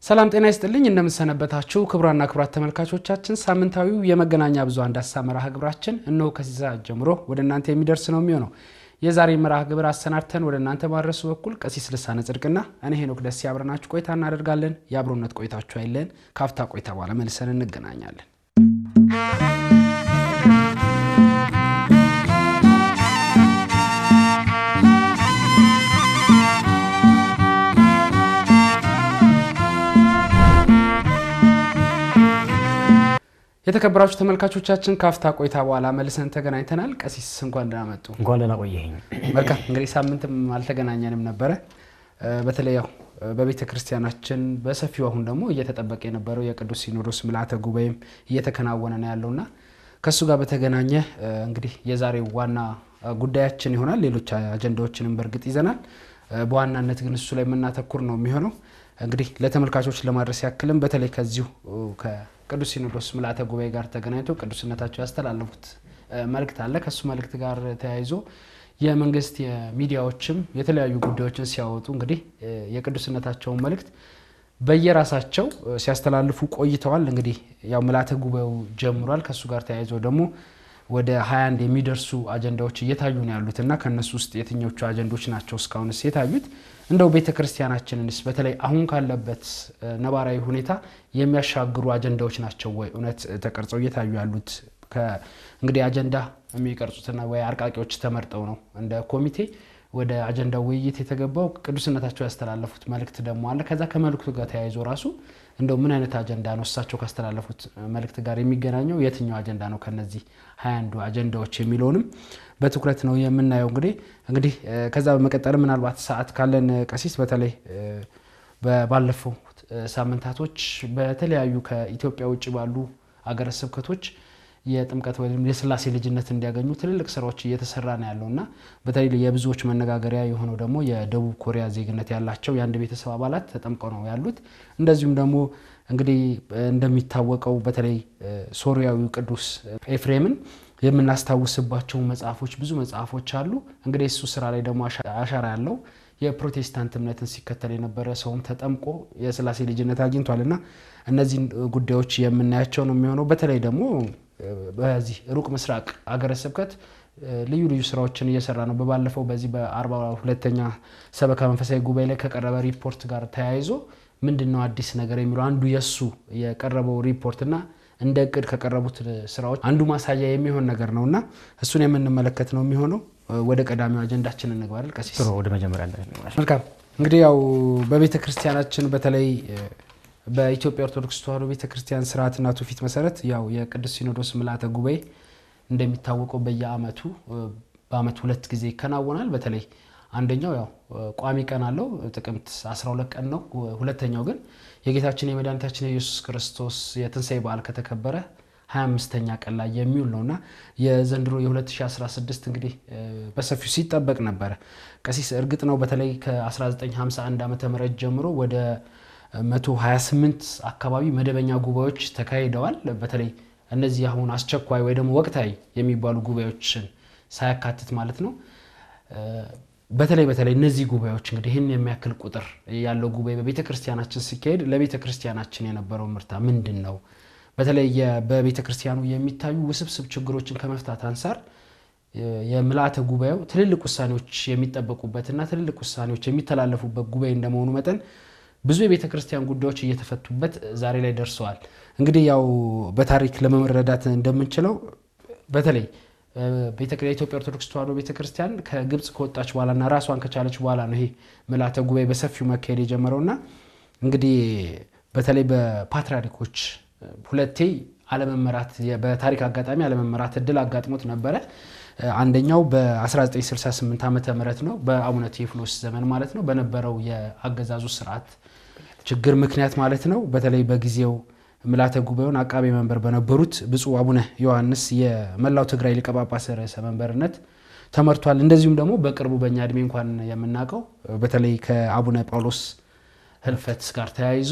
ሰላም ጤና ይስጥልኝ። እንደምንሰነበታችሁ ክቡራና ክቡራት ተመልካቾቻችን፣ ሳምንታዊው የመገናኛ ብዙኃን ዳሰሳ መርሃ ግብራችን እነሆ ከዚህ ሰዓት ጀምሮ ወደ እናንተ የሚደርስ ነው የሚሆነው። የዛሬ መርሃ ግብር አሰናድተን ወደ እናንተ ማድረሱ በኩል ቀሲስ ልሳነ ጽድቅና እኔ ሄኖክ ደስ ያብረናችሁ ቆይታ እናደርጋለን። የአብሮነት ቆይታችሁ አይለን። ካፍታ ቆይታ በኋላ መልሰን እንገናኛለን። የተከበራችሁ ተመልካቾቻችን ካፍታ ቆይታ በኋላ መልሰን ተገናኝተናል። ቀሲስ እንኳን ደህና መጡ። እንኳን ደህና ቆየኸኝ። መልካም እንግዲህ ሳምንትም አልተገናኘንም ነበረ። በተለይ ያው በቤተ ክርስቲያናችን በሰፊው አሁን ደግሞ እየተጠበቀ የነበረው የቅዱስ ሲኖዶስ ምልዓተ ጉባኤም እየተከናወነ ነው ያለውና ከእሱ ጋር በተገናኘ እንግዲህ የዛሬው ዋና ጉዳያችን ይሆናል። ሌሎች አጀንዳዎችንም በእርግጥ ይዘናል። በዋናነት ግን እሱ ላይ የምናተኩር ነው የሚሆነው። እንግዲህ ለተመልካቾች ለማድረስ ያክልም በተለይ ከዚሁ ቅዱስ ሲኖዶስ ምልዓተ ጉባኤ ጋር ተገናኝቶ ቅዱስነታቸው ያስተላለፉት መልእክት አለ። ከእሱ መልእክት ጋር ተያይዞ የመንግስት የሚዲያዎችም የተለያዩ ጉዳዮችን ሲያወጡ እንግዲህ የቅዱስነታቸውን መልእክት በየራሳቸው ሲያስተላልፉ ቆይተዋል። እንግዲህ ያው ምልዓተ ጉባኤው ጀምሯል። ከእሱ ጋር ተያይዞ ደግሞ ወደ 21 የሚደርሱ አጀንዳዎች እየታዩ ነው ያሉት እና ከእነሱ ውስጥ የትኞቹ አጀንዶች ናቸው እስካሁንስ የታዩት? እንደው ቤተ ክርስቲያናችንንስ በተለይ አሁን ካለበት ነባራዊ ሁኔታ የሚያሻግሩ አጀንዳዎች ናቸው ወይ እውነት ተቀርጸው እየታዩ ያሉት? እንግዲህ አጀንዳ የሚቀርጹትና ወይ አርቃቂዎች ተመርጠው ነው እንደ ኮሚቴ ወደ አጀንዳው ውይይት የተገባው። ቅዱስነታቸው ያስተላለፉት መልእክት ደግሞ አለ። ከዛ ከመልእክቱ ጋር ተያይዞ ራሱ እንደው ምን አይነት አጀንዳ ነው እሳቸው ካስተላለፉት መልእክት ጋር የሚገናኘው የትኛው አጀንዳ ነው ከነዚህ ሀያ አንዱ አጀንዳዎች የሚለውንም በትኩረት ነው የምናየው። እንግዲህ እንግዲህ ከዛ በመቀጠል ምናልባት ሰዓት ካለን ቀሲስ በተለይ ባለፈው ሳምንታቶች በተለያዩ ከኢትዮጵያ ውጭ ባሉ አገረ ስብከቶች የጥምቀት ወይም የስላሴ ልጅነት እንዲያገኙ ትልልቅ ስራዎች እየተሰራ ነው ያለው እና በተለይ የብዙዎች መነጋገሪያ የሆነው ደግሞ የደቡብ ኮሪያ ዜግነት ያላቸው የአንድ ቤተሰብ አባላት ተጠምቀው ነው ያሉት። እንደዚሁም ደግሞ እንግዲህ እንደሚታወቀው በተለይ ሶሪያዊው ቅዱስ ኤፍሬምን የምናስታውስባቸው መጽሐፎች ብዙ መጽሐፎች አሉ። እንግዲህ እሱ ስራ ላይ ደግሞ አሻራ ያለው የፕሮቴስታንት እምነትን ሲከተል የነበረ ሰውም ተጠምቆ የስላሴ ልጅነት አግኝቷል እና እነዚህን ጉዳዮች የምናያቸው ነው የሚሆነው በተለይ ደግሞ በዚህ ሩቅ ምስራቅ አገረ ስብከት ልዩ ልዩ ስራዎችን እየሰራ ነው። በባለፈው በዚህ በአርባ ሁለተኛ ሰበካ መንፈሳዊ ጉባኤ ላይ ከቀረበ ሪፖርት ጋር ተያይዞ ምንድን ነው አዲስ ነገር የሚለው አንዱ የእሱ የቀረበው ሪፖርት እና እንደ እቅድ ከቀረቡት ስራዎች አንዱ ማሳያ የሚሆን ነገር ነው እና እሱን የምንመለከት ነው የሚሆነው። ወደ ቀዳሚው አጀንዳችን እንግባለን። ቀሲስ ጥሩ፣ ወደ መጀመሪያ መልካም። እንግዲህ ያው በቤተ ክርስቲያናችን በተለይ በኢትዮጵያ ኦርቶዶክስ ተዋሕዶ ቤተ ክርስቲያን ስርዓትና ትውፊት መሰረት ያው የቅዱስ ሲኖዶስ ምልዓተ ጉባኤ እንደሚታወቀው በየአመቱ በአመት ሁለት ጊዜ ይከናወናል። በተለይ አንደኛው ያው ቋሚ ቀን አለው ጥቅምት 12 ቀን ነው። ሁለተኛው ግን የጌታችን የመድኃኒታችን የኢየሱስ ክርስቶስ የትንሣኤ በዓል ከተከበረ 25ኛ ቀን ላይ የሚውል ነው እና የዘንድሮ የ2016 እንግዲህ በሰፊው ሲጠበቅ ነበረ። ቀሲስ እርግጥ ነው በተለይ ከ1951 ዓ ም ጀምሮ ወደ 128 አካባቢ መደበኛ ጉባኤዎች ተካሂደዋል። በተለይ እነዚህ አሁን አስቸኳይ ወይ ደግሞ ወቅታዊ የሚባሉ ጉባኤዎችን ሳያካትት ማለት ነው። በተለይ በተለይ እነዚህ ጉባኤዎች እንግዲህ ይህን የሚያክል ቁጥር ያለው ጉባኤ በቤተ ክርስቲያናችን ሲካሄድ ለቤተ ክርስቲያናችን የነበረው ምርታ ምንድን ነው? በተለይ በቤተ ክርስቲያኑ የሚታዩ ውስብስብ ችግሮችን ከመፍታት አንጻር የምልዓተ ጉባኤው ትልልቅ ውሳኔዎች የሚጠበቁበትና ትልልቅ ውሳኔዎች የሚተላለፉበት ጉባኤ እንደመሆኑ መጠን ብዙ የቤተ ክርስቲያን ጉዳዮች እየተፈቱበት ዛሬ ላይ ደርሰዋል። እንግዲህ ያው በታሪክ ለመረዳት እንደምንችለው በተለይ የኢትዮጵያ ኦርቶዶክስ ተዋሕዶ ቤተ ክርስቲያን ከግብፅ ከወጣች በኋላና ራሷን ከቻለች በኋላ ነው ይሄ ምልዓተ ጉባኤ በሰፊው መካሄድ የጀመረውና እንግዲህ በተለይ በፓትርያርኮች ሁለቴ አለመመራት በታሪክ አጋጣሚ አለመመራት እድል አጋጥሞት ነበረ። አንደኛው በ1968 ዓመተ ምህረት ነው በአቡነ ቴዎፍሎስ ዘመን ማለት ነው በነበረው የአገዛዙ ስርዓት ችግር ምክንያት ማለት ነው። በተለይ በጊዜው ምልዓተ ጉባኤውን አቃቤ መንበር በነበሩት ብፁዕ አቡነ ዮሐንስ የመላው ትግራይ ሊቀ ጳጳስ ርዕሰ መንበርነት ተመርቷል። እንደዚሁም ደግሞ በቅርቡ በእኛ እድሜ እንኳን የምናውቀው በተለይ ከአቡነ ጳውሎስ ህልፈት ጋር ተያይዞ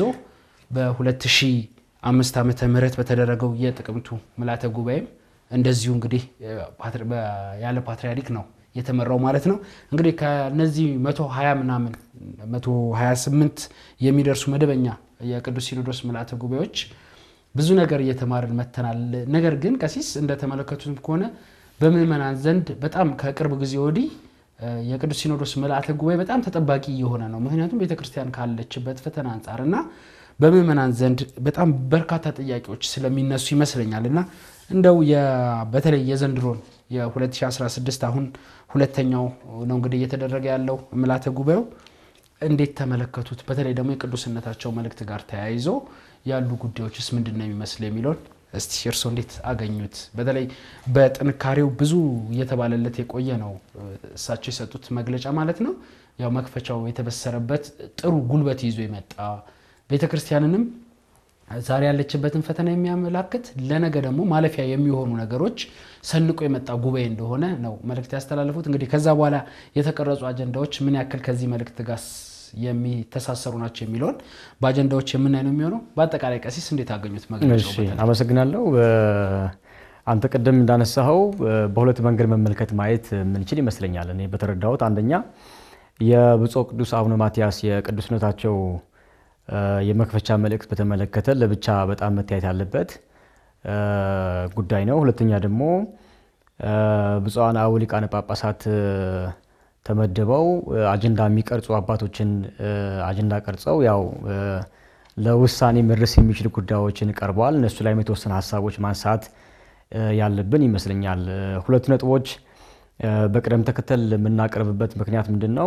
በ2005 ዓመተ ምህረት በተደረገው የጥቅምቱ ምልዓተ ጉባኤም እንደዚሁ እንግዲህ ያለ ፓትርያርክ ነው የተመራው ማለት ነው። እንግዲህ ከነዚህ 120 ምናምን 128 የሚደርሱ መደበኛ የቅዱስ ሲኖዶስ ምልዓተ ጉባኤዎች ብዙ ነገር እየተማርን መተናል። ነገር ግን ቀሲስ እንደተመለከቱትም ከሆነ በምዕመናን ዘንድ በጣም ከቅርብ ጊዜ ወዲህ የቅዱስ ሲኖዶስ ምልዓተ ጉባኤ በጣም ተጠባቂ እየሆነ ነው። ምክንያቱም ቤተክርስቲያን ካለችበት ፈተና አንጻር እና በምዕመናን ዘንድ በጣም በርካታ ጥያቄዎች ስለሚነሱ ይመስለኛል እና እንደው በተለይ የዘንድሮን የ2016 አሁን ሁለተኛው ነው እንግዲህ እየተደረገ ያለው ምልዓተ ጉባኤው እንዴት ተመለከቱት? በተለይ ደግሞ የቅዱስነታቸው መልእክት ጋር ተያይዞ ያሉ ጉዳዮችስ ምንድን ነው የሚመስል የሚለውን እስቲ እርስዎ እንዴት አገኙት? በተለይ በጥንካሬው ብዙ እየተባለለት የቆየ ነው እሳቸው የሰጡት መግለጫ ማለት ነው። ያው መክፈቻው የተበሰረበት ጥሩ ጉልበት ይዞ የመጣ ቤተ ክርስቲያንንም ዛሬ ያለችበትን ፈተና የሚያመላክት ለነገ ደግሞ ማለፊያ የሚሆኑ ነገሮች ሰንቆ የመጣ ጉባኤ እንደሆነ ነው መልእክት ያስተላለፉት። እንግዲህ ከዛ በኋላ የተቀረጹ አጀንዳዎች ምን ያክል ከዚህ መልእክት ጋር የሚተሳሰሩ ናቸው የሚለውን በአጀንዳዎች የምናይ ነው የሚሆነው። በአጠቃላይ ቀሲስ እንዴት አገኙት መግለጫው? አመሰግናለሁ። አንተ ቅድም እንዳነሳኸው በሁለት መንገድ መመልከት ማየት የምንችል ይመስለኛል። እኔ በተረዳሁት አንደኛ የብፁዕ ቅዱስ አቡነ ማትያስ የቅዱስነታቸው የመክፈቻ መልእክት በተመለከተ ለብቻ በጣም መታየት ያለበት ጉዳይ ነው። ሁለተኛ ደግሞ ብፁዓን አበው ሊቃነ ጳጳሳት ተመድበው አጀንዳ የሚቀርጹ አባቶችን አጀንዳ ቀርጸው ያው ለውሳኔ መድረስ የሚችል ጉዳዮችን ቀርበዋል። እነሱ ላይም የተወሰነ ሀሳቦች ማንሳት ያለብን ይመስለኛል። ሁለቱ ነጥቦች በቅደም ተከተል የምናቀርብበት ምክንያት ምንድን ነው?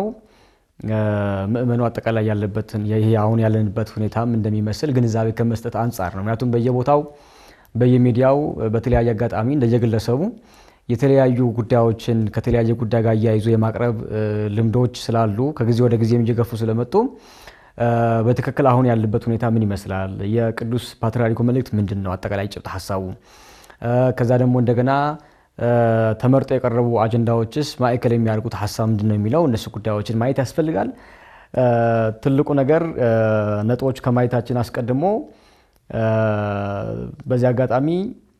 ምእመኑ አጠቃላይ ያለበትን ይሄ አሁን ያለንበት ሁኔታም እንደሚመስል ግንዛቤ ከመስጠት አንጻር ነው። ምክንያቱም በየቦታው በየሚዲያው በተለያየ አጋጣሚ እንደየግለሰቡ የተለያዩ ጉዳዮችን ከተለያየ ጉዳይ ጋር እያይዞ የማቅረብ ልምዶች ስላሉ ከጊዜ ወደ ጊዜም እየገፉ ስለመጡ በትክክል አሁን ያለበት ሁኔታ ምን ይመስላል፣ የቅዱስ ፓትርያርኩ መልእክት ምንድን ነው፣ አጠቃላይ ጭብጥ ሀሳቡ፣ ከዛ ደግሞ እንደገና ተመርጦ የቀረቡ አጀንዳዎችስ ማዕከል የሚያደርጉት ሀሳብ ምንድን ነው የሚለው እነሱ ጉዳዮችን ማየት ያስፈልጋል። ትልቁ ነገር ነጥቦች ከማየታችን አስቀድሞ በዚህ አጋጣሚ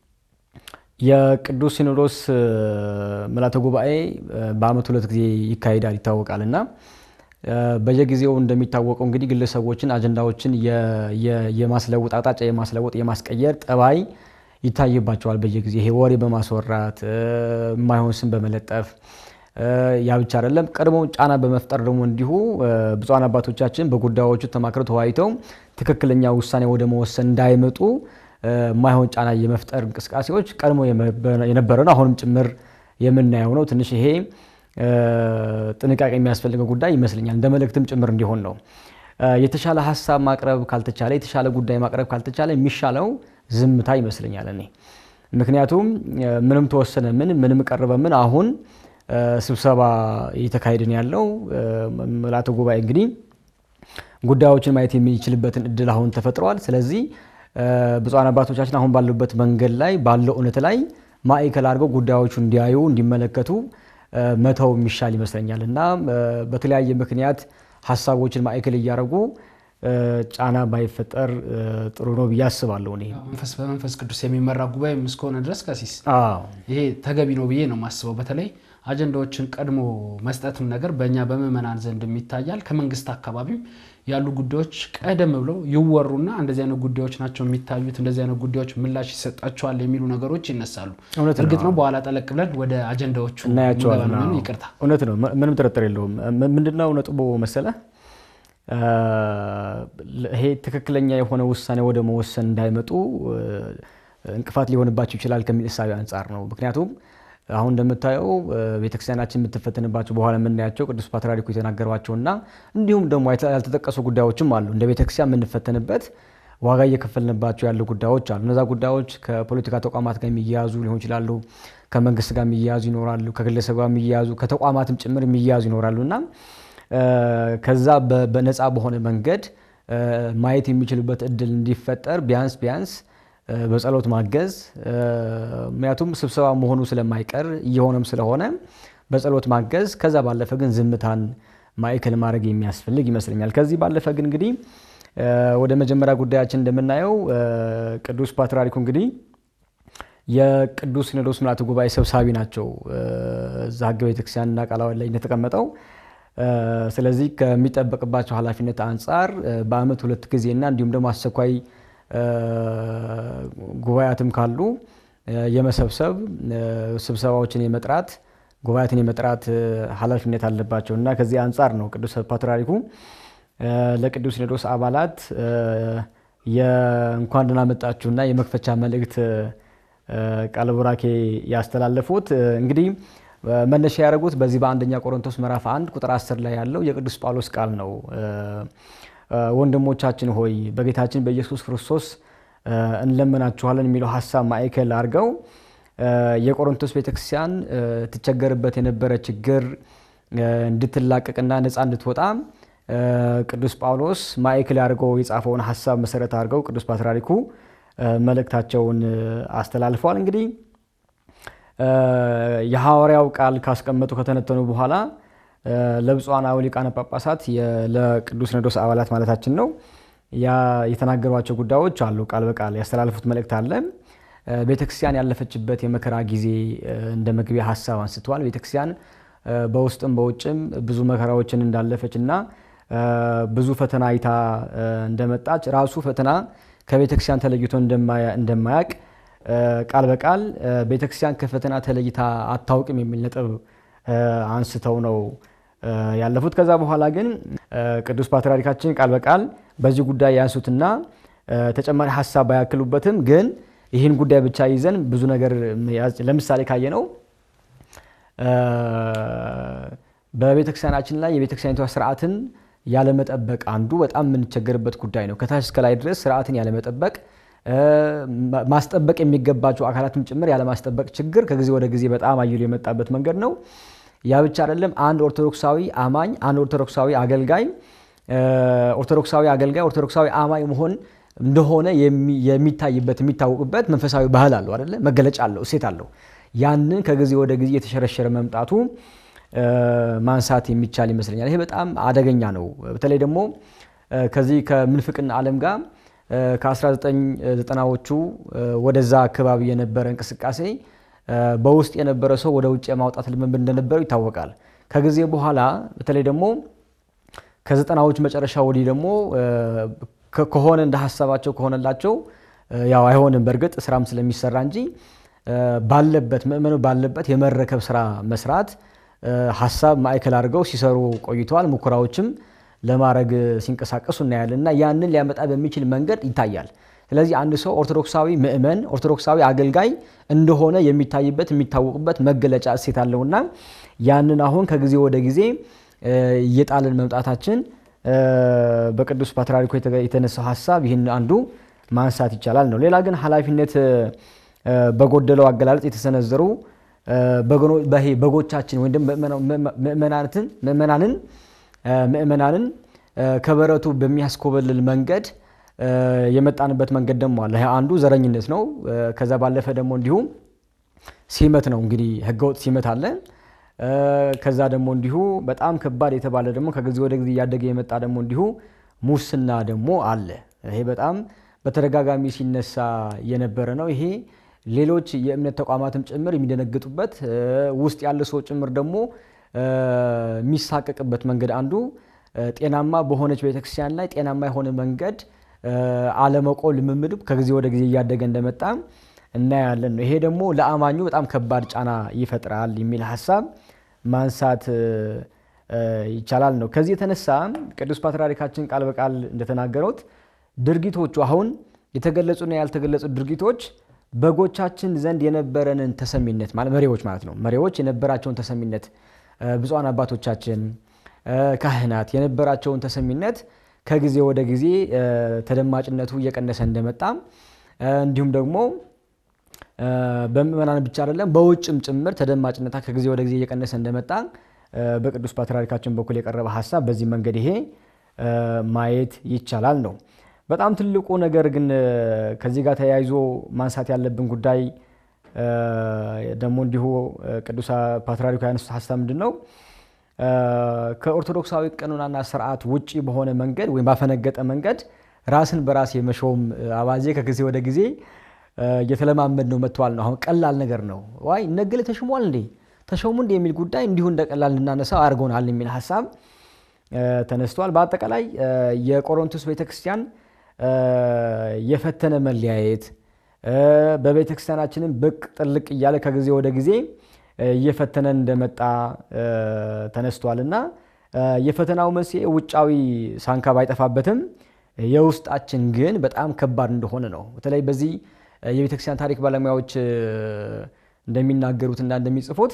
የቅዱስ ሲኖዶስ ምልዓተ ጉባኤ በዓመት ሁለት ጊዜ ይካሄዳል ይታወቃል እና በየጊዜው እንደሚታወቀው እንግዲህ ግለሰቦችን አጀንዳዎችን የማስለውጥ አቅጣጫ የማስለወጥ የማስቀየር ጠባይ ይታይባቸዋል። በየጊዜ ይሄ ወሬ በማስወራት የማይሆን ስም በመለጠፍ ያ ብቻ አይደለም፣ ቀድሞ ጫና በመፍጠር ደግሞ እንዲሁ ብፁዓን አባቶቻችን በጉዳዮቹ ተማክረው ተወያይተው ትክክለኛ ውሳኔ ወደ መወሰን እንዳይመጡ የማይሆን ጫና የመፍጠር እንቅስቃሴዎች ቀድሞ የነበረ ነው። አሁንም ጭምር የምናየው ነው። ትንሽ ይሄ ጥንቃቄ የሚያስፈልገው ጉዳይ ይመስለኛል። እንደ መልእክትም ጭምር እንዲሆን ነው። የተሻለ ሀሳብ ማቅረብ ካልተቻለ፣ የተሻለ ጉዳይ ማቅረብ ካልተቻለ የሚሻለው ዝምታ ይመስለኛል እኔ ምክንያቱም ምንም ተወሰነ ምን ምንም ቀረበ ምን አሁን ስብሰባ እየተካሄድን ያለው ምልዓተ ጉባኤ እንግዲህ ጉዳዮችን ማየት የሚችልበትን እድል አሁን ተፈጥረዋል። ስለዚህ ብፁዓን አባቶቻችን አሁን ባሉበት መንገድ ላይ ባለው እውነት ላይ ማዕከል አድርገው ጉዳዮቹ እንዲያዩ እንዲመለከቱ መተው የሚሻል ይመስለኛል እና በተለያየ ምክንያት ሀሳቦችን ማዕከል እያደረጉ ጫና ባይፈጠር ጥሩ ነው ብዬ አስባለሁ። እኔ መንፈስ በመንፈስ ቅዱስ የሚመራ ጉባኤ እስከሆነ ድረስ ቀሲስ ይሄ ተገቢ ነው ብዬ ነው የማስበው። በተለይ አጀንዳዎችን ቀድሞ መስጠትም ነገር በእኛ በምዕመናን ዘንድም ይታያል። ከመንግስት አካባቢም ያሉ ጉዳዮች ቀደም ብለው ይወሩና እንደዚህ አይነት ጉዳዮች ናቸው የሚታዩት፣ እንደዚህ አይነት ጉዳዮች ምላሽ ይሰጣቸዋል የሚሉ ነገሮች ይነሳሉ። እርግጥ ነው በኋላ ጠለቅ ብለን ወደ አጀንዳዎቹ እናያቸዋለን። ምንገባ ነው። ይቅርታ እውነት ነው፣ ምንም ጥርጥር የለውም። ምንድነው ነጥቡ መሰለ ይሄ ትክክለኛ የሆነ ውሳኔ ወደ መወሰን እንዳይመጡ እንቅፋት ሊሆንባቸው ይችላል ከሚል እሳቤ አንጻር ነው። ምክንያቱም አሁን እንደምታየው ቤተክርስቲያናችን የምትፈተንባቸው በኋላ የምናያቸው ቅዱስ ፓትርያርኩ የተናገሯቸውና እንዲሁም ደግሞ ያልተጠቀሱ ጉዳዮችም አሉ። እንደ ቤተክርስቲያን የምንፈተንበት ዋጋ እየከፈልንባቸው ያሉ ጉዳዮች አሉ። እነዛ ጉዳዮች ከፖለቲካ ተቋማት ጋር የሚያያዙ ሊሆን ይችላሉ። ከመንግስት ጋር የሚያያዙ ይኖራሉ። ከግለሰብ ጋር የሚያያዙ ከተቋማትም ጭምር የሚያያዙ ይኖራሉ እና ከዛ በነፃ በሆነ መንገድ ማየት የሚችሉበት እድል እንዲፈጠር ቢያንስ ቢያንስ በጸሎት ማገዝ ምክንያቱም ስብሰባ መሆኑ ስለማይቀር እየሆነም ስለሆነ በጸሎት ማገዝ፣ ከዛ ባለፈ ግን ዝምታን ማዕከል ማድረግ የሚያስፈልግ ይመስለኛል። ከዚህ ባለፈ ግን እንግዲህ ወደ መጀመሪያ ጉዳያችን እንደምናየው ቅዱስ ፓትርያርኩ እንግዲህ የቅዱስ ሲኖዶስ ምልዓተ ጉባኤ ሰብሳቢ ናቸው። እዛ ሕገ ቤተክርስቲያንና ቃለ ዓዋዲ ላይ እንደተቀመጠው ስለዚህ ከሚጠበቅባቸው ኃላፊነት አንጻር በዓመት ሁለት ጊዜና እንዲሁም ደግሞ አስቸኳይ ጉባኤያትም ካሉ የመሰብሰብ ስብሰባዎችን የመጥራት ጉባኤያትን የመጥራት ኃላፊነት አለባቸው እና ከዚህ አንጻር ነው ቅዱስ ፓትርያርኩ ለቅዱስ ሲኖዶስ አባላት የእንኳን ደህና መጣችሁና የመክፈቻ መልእክት ቃለ ቡራኬ ያስተላለፉት እንግዲህ መነሻ ያደረጉት በዚህ በአንደኛ ቆሮንቶስ ምዕራፍ 1 ቁጥር 10 ላይ ያለው የቅዱስ ጳውሎስ ቃል ነው። ወንድሞቻችን ሆይ በጌታችን በኢየሱስ ክርስቶስ እንለምናችኋለን የሚለው ሀሳብ ማዕከል አድርገው የቆሮንቶስ ቤተክርስቲያን ትቸገርበት የነበረ ችግር እንድትላቀቅና ነፃ እንድትወጣ ቅዱስ ጳውሎስ ማዕከል አድርገው የጻፈውን ሀሳብ መሰረት አድርገው ቅዱስ ፓትርያርኩ መልእክታቸውን አስተላልፈዋል። እንግዲህ የሐዋርያው ቃል ካስቀመጡ ከተነተኑ በኋላ ለብፁዓን አበው ሊቃነ ጳጳሳት ለቅዱስ ሲኖዶስ አባላት ማለታችን ነው የተናገሯቸው ጉዳዮች አሉ። ቃል በቃል ያስተላለፉት መልእክት አለ። ቤተክርስቲያን ያለፈችበት የመከራ ጊዜ እንደ መግቢያ ሀሳብ አንስተዋል። ቤተክርስቲያን በውስጥም በውጭም ብዙ መከራዎችን እንዳለፈች እና ብዙ ፈተና አይታ እንደመጣች ራሱ ፈተና ከቤተክርስቲያን ተለይቶ እንደማያውቅ ቃል በቃል ቤተክርስቲያን ከፈተና ተለይታ አታውቅም የሚል ነጥብ አንስተው ነው ያለፉት። ከዛ በኋላ ግን ቅዱስ ፓትርያርካችን ቃል በቃል በዚህ ጉዳይ ያንሱትና ተጨማሪ ሀሳብ ባያክሉበትም ግን ይህን ጉዳይ ብቻ ይዘን ብዙ ነገር ለምሳሌ ካየ ነው በቤተክርስቲያናችን ላይ የቤተክርስቲያኒቷ ስርዓትን ያለመጠበቅ አንዱ በጣም የምንቸገርበት ጉዳይ ነው። ከታች እስከ ላይ ድረስ ስርዓትን ያለመጠበቅ ማስጠበቅ የሚገባቸው አካላትም ጭምር ያለማስጠበቅ ችግር ከጊዜ ወደ ጊዜ በጣም አይሎ የመጣበት መንገድ ነው። ያ ብቻ አይደለም። አንድ ኦርቶዶክሳዊ አማኝ አንድ ኦርቶዶክሳዊ አገልጋይ ኦርቶዶክሳዊ አገልጋይ ኦርቶዶክሳዊ አማኝ መሆን እንደሆነ የሚታይበት የሚታወቅበት መንፈሳዊ ባህል አለው አይደለ? መገለጫ አለው፣ እሴት አለው። ያንን ከጊዜ ወደ ጊዜ የተሸረሸረ መምጣቱ ማንሳት የሚቻል ይመስለኛል። ይሄ በጣም አደገኛ ነው። በተለይ ደግሞ ከዚህ ከምንፍቅና ዓለም ጋር ከ1990ዎቹ ወደዛ አካባቢ የነበረ እንቅስቃሴ በውስጥ የነበረ ሰው ወደ ውጭ የማውጣት ልምምድ እንደነበረው ይታወቃል። ከጊዜ በኋላ በተለይ ደግሞ ከዘጠናዎቹ መጨረሻ ወዲህ ደግሞ ከሆነ እንደ ሀሳባቸው ከሆነላቸው ያው አይሆንም በእርግጥ ስራም ስለሚሰራ እንጂ ባለበት ምእመኑ ባለበት የመረከብ ስራ መስራት ሀሳብ ማዕከል አድርገው ሲሰሩ ቆይተዋል። ሙከራዎችም ለማድረግ ሲንቀሳቀሱ እናያለን እና ያንን ሊያመጣ በሚችል መንገድ ይታያል። ስለዚህ አንድ ሰው ኦርቶዶክሳዊ ምእመን ኦርቶዶክሳዊ አገልጋይ እንደሆነ የሚታይበት የሚታወቅበት መገለጫ እሴት አለውና ያንን አሁን ከጊዜ ወደ ጊዜ እየጣልን መምጣታችን በቅዱስ ፓትርያርኩ የተነሳው ሀሳብ ይህን አንዱ ማንሳት ይቻላል ነው። ሌላ ግን ኃላፊነት በጎደለው አገላለጽ የተሰነዘሩ በጎቻችን ወይም ምእመናንን ምእመናንን ከበረቱ በሚያስኮበልል መንገድ የመጣንበት መንገድ ደግሞ አለ። አንዱ ዘረኝነት ነው። ከዛ ባለፈ ደግሞ እንዲሁም ሲመት ነው። እንግዲህ ህገወጥ ሲመት አለ። ከዛ ደግሞ እንዲሁ በጣም ከባድ የተባለ ደግሞ ከጊዜ ወደ ጊዜ እያደገ የመጣ ደግሞ እንዲሁ ሙስና ደግሞ አለ። ይሄ በጣም በተደጋጋሚ ሲነሳ የነበረ ነው። ይሄ ሌሎች የእምነት ተቋማትም ጭምር የሚደነግጡበት ውስጥ ያለ ሰው ጭምር ደግሞ የሚሳቀቅበት መንገድ አንዱ ጤናማ በሆነች ቤተክርስቲያን ላይ ጤናማ የሆነ መንገድ አለመቆም ልምምድ ከጊዜ ወደ ጊዜ እያደገ እንደመጣ እናያለን ነው። ይሄ ደግሞ ለአማኙ በጣም ከባድ ጫና ይፈጥራል የሚል ሀሳብ ማንሳት ይቻላል ነው። ከዚህ የተነሳ ቅዱስ ፓትርያርካችን ቃል በቃል እንደተናገሩት ድርጊቶቹ አሁን የተገለጹና ያልተገለጹ ድርጊቶች በጎቻችን ዘንድ የነበረንን ተሰሚነት ማለት መሪዎች ማለት ነው። መሪዎች የነበራቸውን ተሰሚነት ብፁዓን አባቶቻችን ካህናት የነበራቸውን ተሰሚነት ከጊዜ ወደ ጊዜ ተደማጭነቱ እየቀነሰ እንደመጣ እንዲሁም ደግሞ በምእመናን ብቻ አይደለም በውጭም ጭምር ተደማጭነታ ከጊዜ ወደ ጊዜ እየቀነሰ እንደመጣ በቅዱስ ፓትርያርካችን በኩል የቀረበ ሀሳብ በዚህ መንገድ ይሄ ማየት ይቻላል ነው። በጣም ትልቁ ነገር ግን ከዚህ ጋር ተያይዞ ማንሳት ያለብን ጉዳይ ደግሞ እንዲሁ ቅዱስ ፓትርያርኩ ያነሱት ሀሳብ ምንድን ነው? ከኦርቶዶክሳዊ ቀኖናና ስርዓት ውጭ በሆነ መንገድ ወይም ባፈነገጠ መንገድ ራስን በራስ የመሾም አባዜ ከጊዜ ወደ ጊዜ እየተለማመድ ነው መጥተዋል ነው። አሁን ቀላል ነገር ነው። ዋይ ነገሌ ተሽሟል እንዴ ተሾሙ እንዴ የሚል ጉዳይ እንዲሁ እንደ ቀላል እንድናነሳው አድርጎናል የሚል ሀሳብ ተነስቷል። በአጠቃላይ የቆሮንቶስ ቤተክርስቲያን የፈተነ መለያየት በቤተክርስቲያናችንም ብቅ ጥልቅ እያለ ከጊዜ ወደ ጊዜ እየፈተነን እንደመጣ ተነስቷል እና የፈተናው መንስኤ ውጫዊ ሳንካ ባይጠፋበትም የውስጣችን ግን በጣም ከባድ እንደሆነ ነው። በተለይ በዚህ የቤተክርስቲያን ታሪክ ባለሙያዎች እንደሚናገሩትና እንደሚጽፉት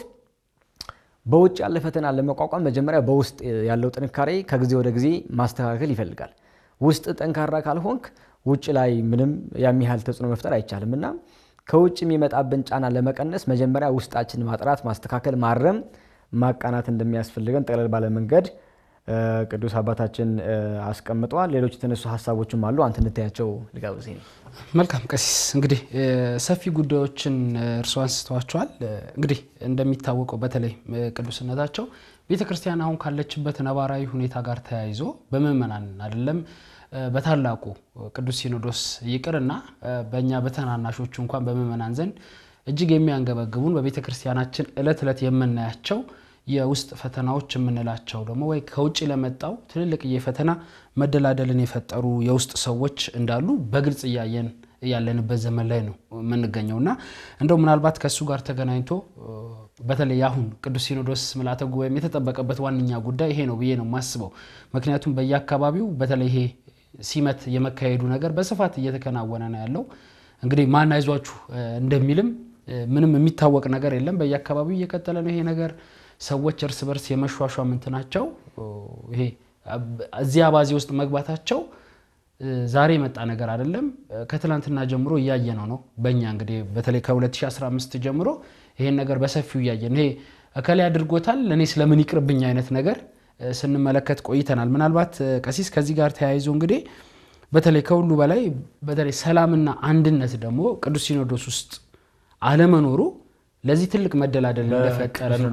በውጭ ያለ ፈተና ለመቋቋም መጀመሪያ በውስጥ ያለው ጥንካሬ ከጊዜ ወደ ጊዜ ማስተካከል ይፈልጋል። ውስጥ ጠንካራ ካልሆንክ ውጭ ላይ ምንም ያም ያህል ተጽዕኖ መፍጠር አይቻልም እና ከውጭ የሚመጣብን ጫና ለመቀነስ መጀመሪያ ውስጣችን ማጥራት፣ ማስተካከል፣ ማረም፣ ማቃናት እንደሚያስፈልገን ጠቅለል ባለ መንገድ ቅዱስ አባታችን አስቀምጠዋል። ሌሎች የተነሱ ሀሳቦችም አሉ። አንተ እንታያቸው ልጋብዝ። መልካም ቀሲስ፣ እንግዲህ ሰፊ ጉዳዮችን እርስዎ አንስተዋቸዋል። እንግዲህ እንደሚታወቀው በተለይ ቅዱስነታቸው ቤተ ክርስቲያን አሁን ካለችበት ነባራዊ ሁኔታ ጋር ተያይዞ በምእመናን አይደለም በታላቁ ቅዱስ ሲኖዶስ ይቅርና በእኛ በተናናሾቹ እንኳን በምእመናን ዘንድ እጅግ የሚያንገበግቡን በቤተ ክርስቲያናችን እለት እለት የምናያቸው የውስጥ ፈተናዎች የምንላቸው ደግሞ ወይ ከውጭ ለመጣው ትልልቅ የፈተና መደላደልን የፈጠሩ የውስጥ ሰዎች እንዳሉ በግልጽ እያየን ያለንበት ዘመን ላይ ነው የምንገኘው እና እንደው ምናልባት ከእሱ ጋር ተገናኝቶ በተለይ አሁን ቅዱስ ሲኖዶስ ምልዓተ ጉባኤም የተጠበቀበት ዋነኛ ጉዳይ ይሄ ነው ብዬ ነው የማስበው። ምክንያቱም በየአካባቢው በተለይ ይሄ ሲመት የመካሄዱ ነገር በስፋት እየተከናወነ ነው ያለው። እንግዲህ ማን አይዟችሁ እንደሚልም ምንም የሚታወቅ ነገር የለም። በየአካባቢው እየቀጠለ ነው ይሄ ነገር። ሰዎች እርስ በርስ የመሿሿም እንትናቸው ይሄ እዚህ አባዜ ውስጥ መግባታቸው ዛሬ የመጣ ነገር አይደለም። ከትላንትና ጀምሮ እያየ ነው ነው በእኛ እንግዲህ በተለይ ከ2015 ጀምሮ ይሄን ነገር በሰፊው እያየን ይሄ እከሌ አድርጎታል እኔ ስለምን ይቅርብኝ አይነት ነገር ስንመለከት ቆይተናል። ምናልባት ቀሲስ ከዚህ ጋር ተያይዞ እንግዲህ በተለይ ከሁሉ በላይ በተለይ ሰላምና አንድነት ደግሞ ቅዱስ ሲኖዶስ ውስጥ አለመኖሩ ለዚህ ትልቅ መደላደል እንደፈጠረ ነው።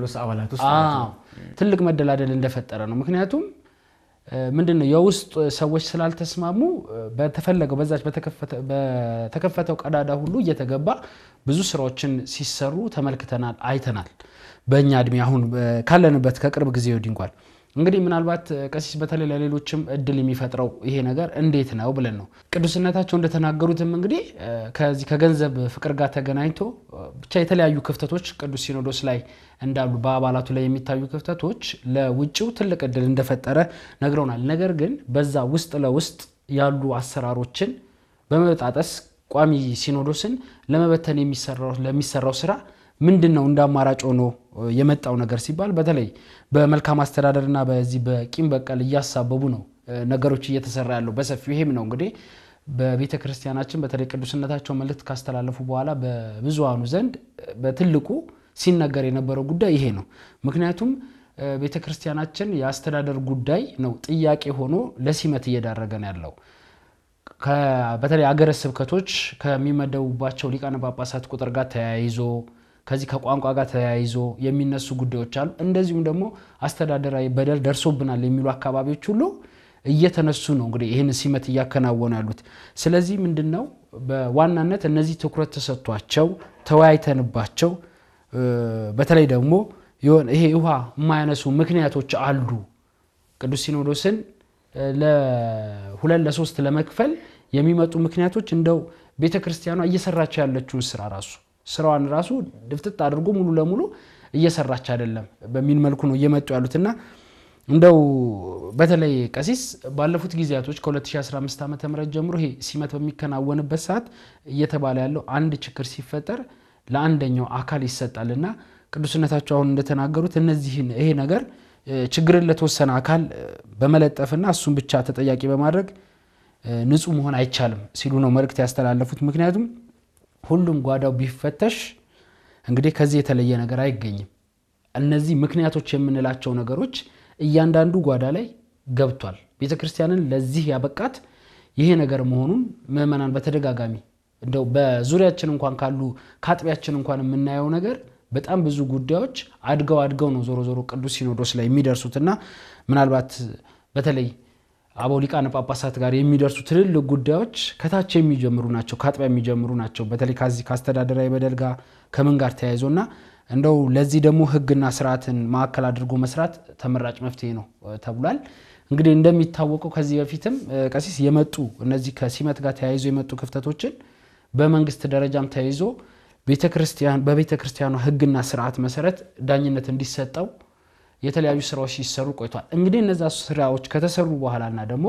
ትልቅ መደላደል እንደፈጠረ ነው። ምክንያቱም ምንድን ነው የውስጥ ሰዎች ስላልተስማሙ በተፈለገው በዛች በተከፈተው ቀዳዳ ሁሉ እየተገባ ብዙ ስራዎችን ሲሰሩ ተመልክተናል፣ አይተናል። በእኛ እድሜ አሁን ካለንበት ከቅርብ ጊዜ ወዲህ እንኳን እንግዲህ ምናልባት ቀሲስ በተለይ ለሌሎችም እድል የሚፈጥረው ይሄ ነገር እንዴት ነው ብለን ነው ቅዱስነታቸው እንደተናገሩትም እንግዲህ ከዚህ ከገንዘብ ፍቅር ጋር ተገናኝቶ ብቻ የተለያዩ ክፍተቶች ቅዱስ ሲኖዶስ ላይ እንዳሉ በአባላቱ ላይ የሚታዩ ክፍተቶች ለውጭው ትልቅ እድል እንደፈጠረ ነግረውናል። ነገር ግን በዛ ውስጥ ለውስጥ ያሉ አሰራሮችን በመበጣጠስ ቋሚ ሲኖዶስን ለመበተን ለሚሰራው ስራ ምንድን ነው እንደ አማራጭ ሆኖ የመጣው ነገር ሲባል በተለይ በመልካም አስተዳደርና በዚህ በቂም በቀል እያሳበቡ ነው ነገሮች እየተሰራ ያለው በሰፊው። ይሄም ነው እንግዲህ በቤተ ክርስቲያናችን በተለይ ቅዱስነታቸው መልእክት ካስተላለፉ በኋላ በብዙሃኑ ዘንድ በትልቁ ሲነገር የነበረው ጉዳይ ይሄ ነው። ምክንያቱም ቤተ ክርስቲያናችን የአስተዳደር ጉዳይ ነው ጥያቄ ሆኖ ለሲመት እየዳረገ ነው ያለው። በተለይ አገረ ስብከቶች ከሚመደቡባቸው ሊቃነ ጳጳሳት ቁጥር ጋር ተያይዞ ከዚህ ከቋንቋ ጋር ተያይዞ የሚነሱ ጉዳዮች አሉ። እንደዚሁም ደግሞ አስተዳደራዊ በደል ደርሶብናል የሚሉ አካባቢዎች ሁሉ እየተነሱ ነው እንግዲህ ይህን ሲመት እያከናወኑ ያሉት። ስለዚህ ምንድን ነው በዋናነት እነዚህ ትኩረት ተሰጥቷቸው ተወያይተንባቸው በተለይ ደግሞ ይሄ ውሃ የማያነሱ ምክንያቶች አሉ ቅዱስ ሲኖዶስን ለሁለት ለሶስት ለመክፈል የሚመጡ ምክንያቶች እንደው ቤተ ክርስቲያኗ እየሰራቸው ያለችውን ስራ ራሱ ስራዋን ራሱ ድፍጥጥ አድርጎ ሙሉ ለሙሉ እየሰራች አይደለም በሚል መልኩ ነው እየመጡ ያሉትና እንደው በተለይ ቀሲስ ባለፉት ጊዜያቶች ከ2015 ዓ ም ጀምሮ ይሄ ሲመት በሚከናወንበት ሰዓት እየተባለ ያለው አንድ ችግር ሲፈጠር ለአንደኛው አካል ይሰጣልና ቅዱስነታቸው አሁን እንደተናገሩት እነዚህን ይሄ ነገር ችግርን ለተወሰነ አካል በመለጠፍና እሱን ብቻ ተጠያቂ በማድረግ ንጹህ መሆን አይቻልም ሲሉ ነው መልእክት ያስተላለፉት። ምክንያቱም ሁሉም ጓዳው ቢፈተሽ እንግዲህ ከዚህ የተለየ ነገር አይገኝም። እነዚህ ምክንያቶች የምንላቸው ነገሮች እያንዳንዱ ጓዳ ላይ ገብቷል። ቤተ ክርስቲያንን ለዚህ ያበቃት ይሄ ነገር መሆኑን ምዕመናን በተደጋጋሚ እንደው በዙሪያችን እንኳን ካሉ ከአጥቢያችን እንኳን የምናየው ነገር በጣም ብዙ ጉዳዮች አድገው አድገው ነው ዞሮ ዞሮ ቅዱስ ሲኖዶስ ላይ የሚደርሱትና ምናልባት በተለይ አበው ሊቃነ ጳጳሳት ጋር የሚደርሱ ትልልቅ ጉዳዮች ከታች የሚጀምሩ ናቸው፣ ከአጥቢያ የሚጀምሩ ናቸው። በተለይ ከዚህ ከአስተዳደራዊ በደል ጋር ከምን ጋር ተያይዞ እና እንደው ለዚህ ደግሞ ሕግና ስርዓትን ማዕከል አድርጎ መስራት ተመራጭ መፍትሄ ነው ተብሏል። እንግዲህ እንደሚታወቀው ከዚህ በፊትም ቀሲስ የመጡ እነዚህ ከሲመት ጋር ተያይዞ የመጡ ክፍተቶችን በመንግስት ደረጃም ተያይዞ በቤተ ክርስቲያኗ ሕግና ስርዓት መሰረት ዳኝነት እንዲሰጠው የተለያዩ ስራዎች ሲሰሩ ቆይቷል። እንግዲህ እነዛ ስራዎች ከተሰሩ በኋላና ደግሞ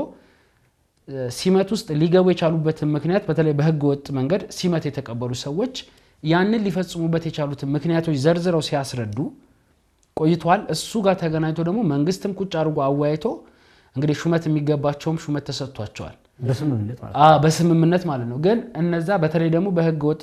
ሲመት ውስጥ ሊገቡ የቻሉበትን ምክንያት በተለይ በህገ ወጥ መንገድ ሲመት የተቀበሉ ሰዎች ያንን ሊፈጽሙበት የቻሉትን ምክንያቶች ዘርዝረው ሲያስረዱ ቆይተዋል። እሱ ጋር ተገናኝቶ ደግሞ መንግስትም ቁጭ አድርጎ አወያይቶ እንግዲህ ሹመት የሚገባቸውም ሹመት ተሰጥቷቸዋል በስምምነት ማለት ነው። ግን እነዛ በተለይ ደግሞ በህገ ወጥ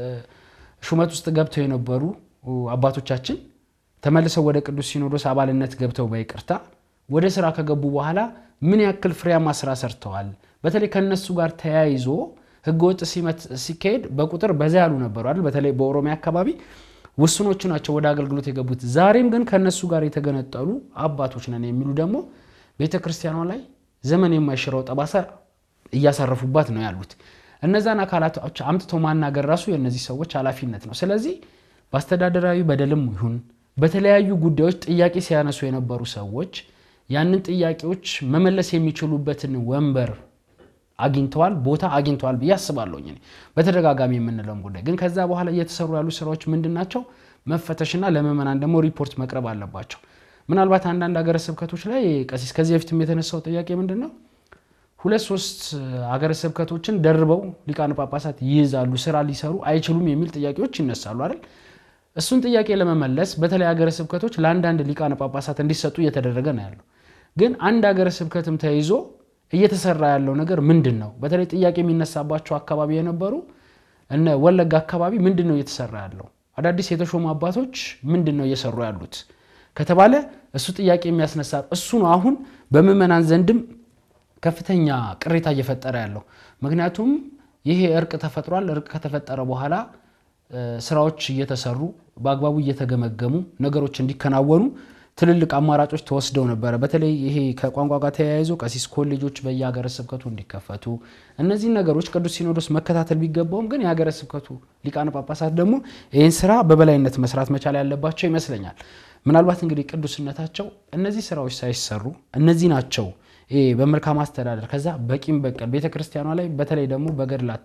ሹመት ውስጥ ገብተው የነበሩ አባቶቻችን ተመልሰው ወደ ቅዱስ ሲኖዶስ አባልነት ገብተው በይቅርታ ወደ ስራ ከገቡ በኋላ ምን ያክል ፍሬያማ ስራ ሰርተዋል። በተለይ ከነሱ ጋር ተያይዞ ህገወጥ ሲመት ሲካሄድ በቁጥር በዛ ያሉ ነበሩ አይደል? በተለይ በኦሮሚያ አካባቢ ውስኖቹ ናቸው ወደ አገልግሎት የገቡት። ዛሬም ግን ከነሱ ጋር የተገነጠሉ አባቶች ነን የሚሉ ደግሞ ቤተ ክርስቲያኗ ላይ ዘመን የማይሽረው ጠባሳ እያሳረፉባት ነው ያሉት። እነዛን አካላቶች አምጥቶ ማናገር ራሱ የእነዚህ ሰዎች ኃላፊነት ነው። ስለዚህ በአስተዳደራዊ በደልም ይሁን በተለያዩ ጉዳዮች ጥያቄ ሲያነሱ የነበሩ ሰዎች ያንን ጥያቄዎች መመለስ የሚችሉበትን ወንበር አግኝተዋል፣ ቦታ አግኝተዋል ብዬ አስባለሁኝ። በተደጋጋሚ የምንለውም ጉዳይ ግን ከዛ በኋላ እየተሰሩ ያሉ ስራዎች ምንድን ናቸው? መፈተሽና ለምዕመናን ደግሞ ሪፖርት መቅረብ አለባቸው። ምናልባት አንዳንድ ሀገረ ስብከቶች ላይ ቀሲስ ከዚህ በፊትም የተነሳው ጥያቄ ምንድን ነው? ሁለት ሶስት ሀገረ ስብከቶችን ደርበው ሊቃነ ጳጳሳት ይይዛሉ፣ ስራ ሊሰሩ አይችሉም የሚል ጥያቄዎች ይነሳሉ አይደል? እሱን ጥያቄ ለመመለስ በተለይ ሀገረ ስብከቶች ለአንዳንድ ሊቃነ ጳጳሳት እንዲሰጡ እየተደረገ ነው ያለው። ግን አንድ ሀገረ ስብከትም ተይዞ እየተሰራ ያለው ነገር ምንድን ነው? በተለይ ጥያቄ የሚነሳባቸው አካባቢ የነበሩ እነ ወለጋ አካባቢ ምንድን ነው እየተሰራ ያለው? አዳዲስ የተሾሙ አባቶች ምንድን ነው እየሰሩ ያሉት ከተባለ እሱ ጥያቄ የሚያስነሳ እሱ ነው። አሁን በምዕመናን ዘንድም ከፍተኛ ቅሬታ እየፈጠረ ያለው ምክንያቱም ይሄ እርቅ ተፈጥሯል። እርቅ ከተፈጠረ በኋላ ስራዎች እየተሰሩ በአግባቡ እየተገመገሙ ነገሮች እንዲከናወኑ ትልልቅ አማራጮች ተወስደው ነበረ። በተለይ ይሄ ከቋንቋ ጋር ተያይዞ ቀሲስ ኮሌጆች በየሀገረ ስብከቱ እንዲከፈቱ እነዚህን ነገሮች ቅዱስ ሲኖዶስ መከታተል ቢገባውም ግን የሀገረ ስብከቱ ሊቃነ ጳጳሳት ደግሞ ይህን ስራ በበላይነት መስራት መቻል ያለባቸው ይመስለኛል። ምናልባት እንግዲህ ቅዱስነታቸው እነዚህ ስራዎች ሳይሰሩ እነዚህ ናቸው ይሄ በመልካም አስተዳደር ከዛ በቂም በቀል ቤተ ክርስቲያኗ ላይ በተለይ ደግሞ በገድላት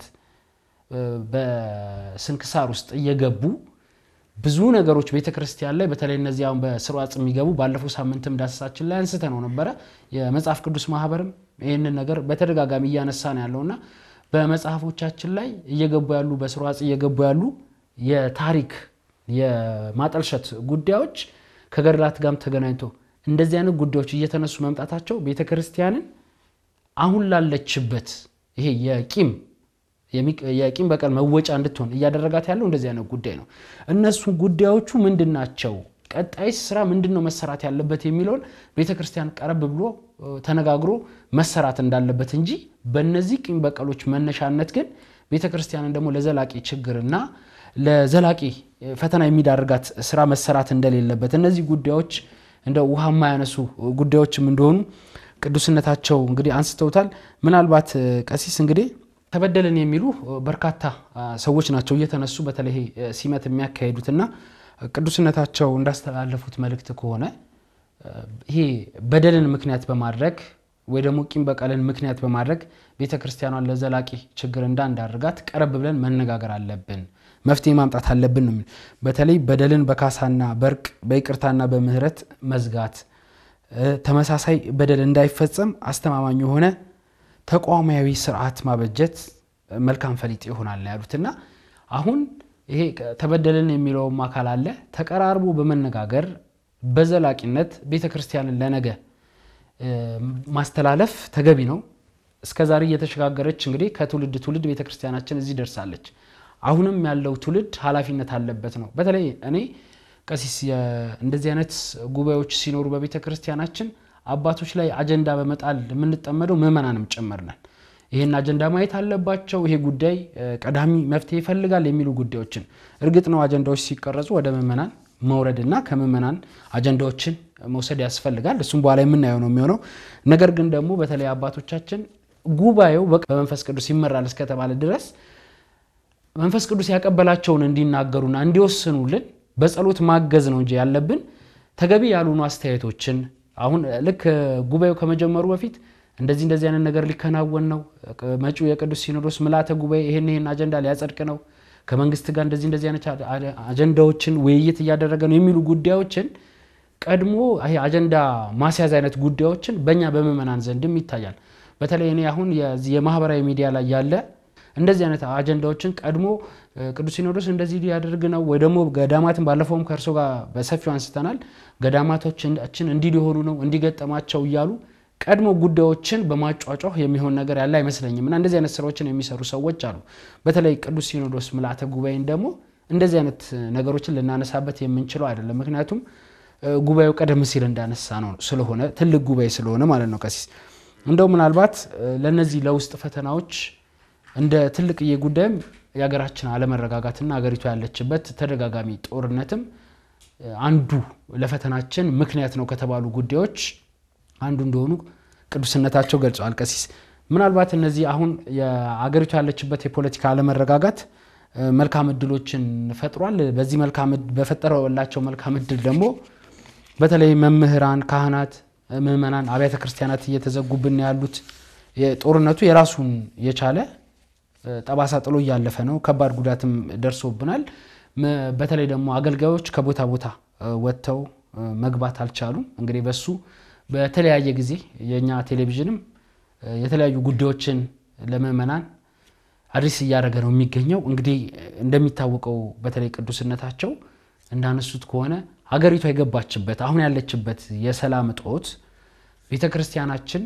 በስንክሳር ውስጥ እየገቡ ብዙ ነገሮች ቤተ ክርስቲያን ላይ በተለይ እነዚህ አሁን በስርዓት የሚገቡ ባለፈው ሳምንትም ዳሰሳችን ላይ አንስተ ነው ነበረ። የመጽሐፍ ቅዱስ ማህበርም ይህንን ነገር በተደጋጋሚ እያነሳ ነው ያለውና በመጽሐፎቻችን ላይ እየገቡ ያሉ በስርዓት እየገቡ ያሉ የታሪክ የማጠልሸት ጉዳዮች ከገድላት ጋርም ተገናኝቶ እንደዚህ አይነት ጉዳዮች እየተነሱ መምጣታቸው ቤተ ክርስቲያንን አሁን ላለችበት ይሄ የቂም የቂም በቀል መወጫ እንድትሆን እያደረጋት ያለው እንደዚህ አይነት ጉዳይ ነው። እነሱ ጉዳዮቹ ምንድን ናቸው? ቀጣይስ ስራ ምንድን ነው መሰራት ያለበት የሚለውን ቤተ ክርስቲያን ቀረብ ብሎ ተነጋግሮ መሰራት እንዳለበት እንጂ በእነዚህ ቂም በቀሎች መነሻነት ግን ቤተ ክርስቲያንን ደግሞ ለዘላቂ ችግርና ለዘላቂ ፈተና የሚዳርጋት ስራ መሰራት እንደሌለበት እነዚህ ጉዳዮች እንደ ውሃ የማያነሱ ጉዳዮችም እንደሆኑ ቅዱስነታቸው እንግዲህ አንስተውታል። ምናልባት ቀሲስ እንግዲህ ተበደልን የሚሉ በርካታ ሰዎች ናቸው እየተነሱ በተለይ ሲመት የሚያካሄዱትና ቅዱስነታቸው እንዳስተላለፉት መልእክት ከሆነ ይሄ በደልን ምክንያት በማድረግ ወይ ደግሞ ቂም በቀልን ምክንያት በማድረግ ቤተ ክርስቲያኗን ለዘላቂ ችግር እንዳንዳርጋት ቀረብ ብለን መነጋገር አለብን፣ መፍትሄ ማምጣት አለብን ነው። በተለይ በደልን በካሳና በእርቅ በይቅርታና በምህረት መዝጋት፣ ተመሳሳይ በደል እንዳይፈጸም አስተማማኝ የሆነ ተቋማዊ ስርዓት ማበጀት መልካም ፈሊጥ ይሆናል ያሉትና አሁን ይሄ ተበደልን የሚለውም አካል አለ ተቀራርቦ በመነጋገር በዘላቂነት ቤተ ክርስቲያንን ለነገ ማስተላለፍ ተገቢ ነው። እስከዛሬ እየተሸጋገረች እንግዲህ ከትውልድ ትውልድ ቤተ ክርስቲያናችን እዚህ ደርሳለች። አሁንም ያለው ትውልድ ኃላፊነት አለበት ነው። በተለይ እኔ ቀሲስ እንደዚህ አይነት ጉባኤዎች ሲኖሩ በቤተ ክርስቲያናችን አባቶች ላይ አጀንዳ በመጣል የምንጠመደው ምዕመናንም ጭምር ነን። ይህን አጀንዳ ማየት አለባቸው። ይሄ ጉዳይ ቀዳሚ መፍትሄ ይፈልጋል የሚሉ ጉዳዮችን እርግጥ ነው አጀንዳዎች ሲቀረጹ ወደ ምዕመናን መውረድና ከምዕመናን አጀንዳዎችን መውሰድ ያስፈልጋል። እሱም በኋላ የምናየው ነው የሚሆነው። ነገር ግን ደግሞ በተለይ አባቶቻችን ጉባኤው በመንፈስ ቅዱስ ይመራል እስከተባለ ድረስ መንፈስ ቅዱስ ያቀበላቸውን እንዲናገሩና እንዲወስኑልን በጸሎት ማገዝ ነው እንጂ ያለብን ተገቢ ያልሆኑ አስተያየቶችን አሁን ልክ ጉባኤው ከመጀመሩ በፊት እንደዚህ እንደዚህ አይነት ነገር ሊከናወን ነው፣ መጪው የቅዱስ ሲኖዶስ ምልዓተ ጉባኤ ይህን ይህን አጀንዳ ሊያጸድቅ ነው፣ ከመንግስት ጋር እንደዚህ እንደዚህ አይነት አጀንዳዎችን ውይይት እያደረገ ነው የሚሉ ጉዳዮችን ቀድሞ ይሄ አጀንዳ ማስያዝ አይነት ጉዳዮችን በእኛ በምዕመናን ዘንድም ይታያል። በተለይ እኔ አሁን የማህበራዊ ሚዲያ ላይ ያለ እንደዚህ አይነት አጀንዳዎችን ቀድሞ ቅዱስ ሲኖዶስ እንደዚህ ሊያደርግ ነው ወይ ደግሞ ገዳማትን ባለፈውም ከእርሶ ጋር በሰፊው አንስተናል። ገዳማቶችን እንዲህ ሊሆኑ ነው እንዲገጠማቸው እያሉ ቀድሞ ጉዳዮችን በማጫጫህ የሚሆን ነገር ያለ አይመስለኝም። እና እንደዚህ አይነት ስራዎችን የሚሰሩ ሰዎች አሉ። በተለይ ቅዱስ ሲኖዶስ ምልዓተ ጉባኤን ደግሞ እንደዚህ አይነት ነገሮችን ልናነሳበት የምንችለው አይደለም። ምክንያቱም ጉባኤው ቀደም ሲል እንዳነሳ ነው ስለሆነ ትልቅ ጉባኤ ስለሆነ ማለት ነው። ቀሲስ እንደው ምናልባት ለእነዚህ ለውስጥ ፈተናዎች እንደ ትልቅዬ ጉዳይም የሀገራችን አለመረጋጋትና ሀገሪቱ ያለችበት ተደጋጋሚ ጦርነትም አንዱ ለፈተናችን ምክንያት ነው ከተባሉ ጉዳዮች አንዱ እንደሆኑ ቅዱስነታቸው ገልጸዋል። ቀሲስ ምናልባት እነዚህ አሁን የአገሪቱ ያለችበት የፖለቲካ አለመረጋጋት መልካም እድሎችን ፈጥሯል። በዚህ በፈጠረላቸው መልካም እድል ደግሞ በተለይ መምህራን፣ ካህናት፣ ምዕመናን፣ አብያተ ክርስቲያናት እየተዘጉብን ያሉት ጦርነቱ የራሱን የቻለ ጠባሳ ጥሎ እያለፈ ነው። ከባድ ጉዳትም ደርሶብናል። በተለይ ደግሞ አገልጋዮች ከቦታ ቦታ ወጥተው መግባት አልቻሉም። እንግዲህ በሱ በተለያየ ጊዜ የእኛ ቴሌቪዥንም የተለያዩ ጉዳዮችን ለምዕመናን አድሬስ እያደረገ ነው የሚገኘው። እንግዲህ እንደሚታወቀው በተለይ ቅዱስነታቸው እንዳነሱት ከሆነ ሀገሪቷ የገባችበት አሁን ያለችበት የሰላም እጦት ቤተ ክርስቲያናችን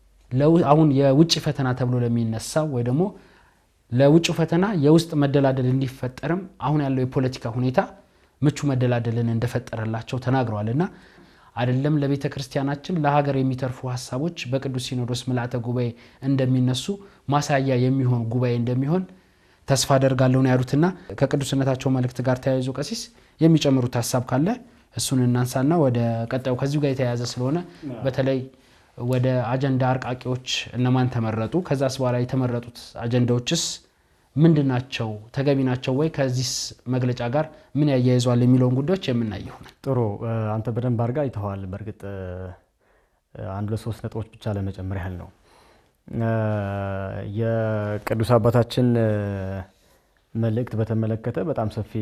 አሁን የውጭ ፈተና ተብሎ ለሚነሳው ወይ ደግሞ ለውጭ ፈተና የውስጥ መደላደል እንዲፈጠርም አሁን ያለው የፖለቲካ ሁኔታ ምቹ መደላደልን እንደፈጠረላቸው ተናግረዋል እና አይደለም ለቤተ ክርስቲያናችን ለሀገር የሚተርፉ ሀሳቦች በቅዱስ ሲኖዶስ ምልዓተ ጉባኤ እንደሚነሱ ማሳያ የሚሆን ጉባኤ እንደሚሆን ተስፋ አደርጋለሁ ነው ያሉትና ከቅዱስነታቸው መልእክት ጋር ተያይዞ ቀሲስ የሚጨምሩት ሀሳብ ካለ እሱን እናንሳና ወደ ቀጣዩ ከዚሁ ጋር የተያያዘ ስለሆነ በተለይ ወደ አጀንዳ አርቃቂዎች እነማን ተመረጡ? ከዛስ በኋላ የተመረጡት አጀንዳዎችስ ምንድን ናቸው? ተገቢ ናቸው ወይ? ከዚህስ መግለጫ ጋር ምን ያያይዟል? የሚለውን ጉዳዮች የምናይ ይሆናል። ጥሩ። አንተ በደንብ አድርጋ አይተኸዋል። በእርግጥ አንድ ለሶስት ነጥቦች ብቻ ለመጨመር ያህል ነው። የቅዱስ አባታችን መልእክት በተመለከተ በጣም ሰፊ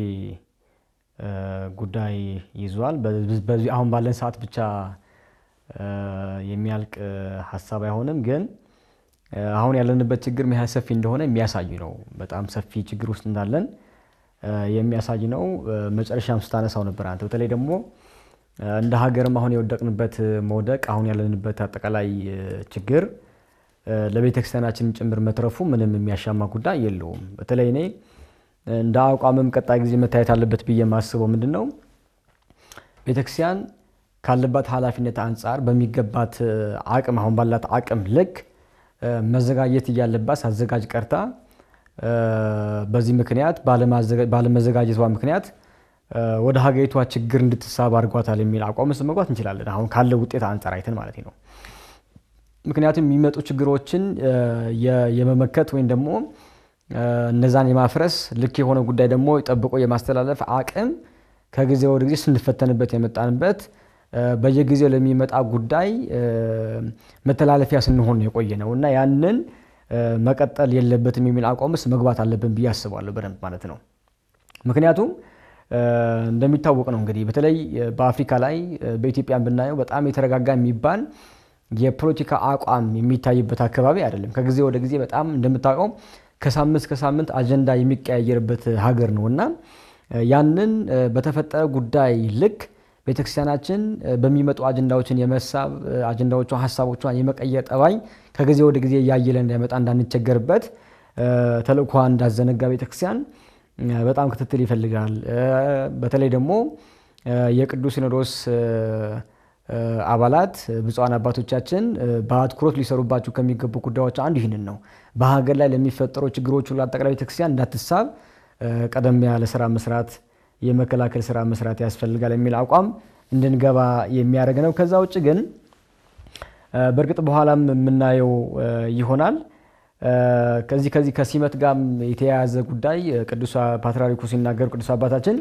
ጉዳይ ይዟል። በዚህ አሁን ባለን ሰዓት ብቻ የሚያልቅ ሀሳብ አይሆንም። ግን አሁን ያለንበት ችግር ምን ያህል ሰፊ እንደሆነ የሚያሳይ ነው። በጣም ሰፊ ችግር ውስጥ እንዳለን የሚያሳይ ነው። መጨረሻም ስታነሳው ነበር አንተ። በተለይ ደግሞ እንደ ሀገርም አሁን የወደቅንበት መውደቅ፣ አሁን ያለንበት አጠቃላይ ችግር ለቤተ ክርስቲያናችን ጭምር መትረፉ ምንም የሚያሻማ ጉዳይ የለውም። በተለይ እኔ እንደ አቋምም ቀጣይ ጊዜ መታየት አለበት ብዬ የማስበው ምንድን ነው ቤተክርስቲያን ካለባት ኃላፊነት አንጻር በሚገባት አቅም አሁን ባላት አቅም ልክ መዘጋጀት እያለባት ሳዘጋጅ ቀርታ በዚህ ምክንያት ባለመዘጋጀቷ ምክንያት ወደ ሀገሪቷ ችግር እንድትሳብ አድርጓታል የሚል አቋም ውስጥ መግባት እንችላለን። አሁን ካለው ውጤት አንጻር አይተን ማለት ነው። ምክንያቱም የሚመጡ ችግሮችን የመመከት ወይም ደግሞ እነዛን የማፍረስ ልክ የሆነ ጉዳይ ደግሞ ጠብቆ የማስተላለፍ አቅም ከጊዜ ወደ ጊዜ ስንፈተንበት የመጣንበት በየጊዜው ለሚመጣ ጉዳይ መተላለፊያ ስንሆን የቆየ ነው እና ያንን መቀጠል የለበትም የሚል አቋም ውስጥ መግባት አለብን ብዬ አስባለሁ በደንብ ማለት ነው። ምክንያቱም እንደሚታወቅ ነው እንግዲህ በተለይ በአፍሪካ ላይ በኢትዮጵያን ብናየው በጣም የተረጋጋ የሚባል የፖለቲካ አቋም የሚታይበት አካባቢ አይደለም። ከጊዜ ወደ ጊዜ በጣም እንደምታውቀው ከሳምንት ከሳምንት አጀንዳ የሚቀያየርበት ሀገር ነው እና ያንን በተፈጠረ ጉዳይ ልክ ቤተክርስቲያናችን በሚመጡ አጀንዳዎችን የመሳብ አጀንዳዎቿን ሀሳቦቿን የመቀየር ጠባይ ከጊዜ ወደ ጊዜ እያየለ እንዳይመጣ እንዳንቸገርበት ተልእኳ እንዳዘነጋ ቤተክርስቲያን በጣም ክትትል ይፈልጋል። በተለይ ደግሞ የቅዱስ ሲኖዶስ አባላት ብፁዓን አባቶቻችን በአትኩሮት ሊሰሩባቸው ከሚገቡ ጉዳዮች አንዱ ይህንን ነው። በሀገር ላይ ለሚፈጠሩ ችግሮች ሁሉ አጠቃላይ ቤተክርስቲያን እንዳትሳብ ቀደም ያለ ስራ መስራት የመከላከል ስራ መስራት ያስፈልጋል የሚል አቋም እንድንገባ የሚያደርግ ነው። ከዛ ውጭ ግን በእርግጥ በኋላም የምናየው ይሆናል። ከዚህ ከዚህ ከሲመት ጋር የተያያዘ ጉዳይ ቅዱስ ፓትርያርኩ ሲናገሩ ቅዱስ አባታችን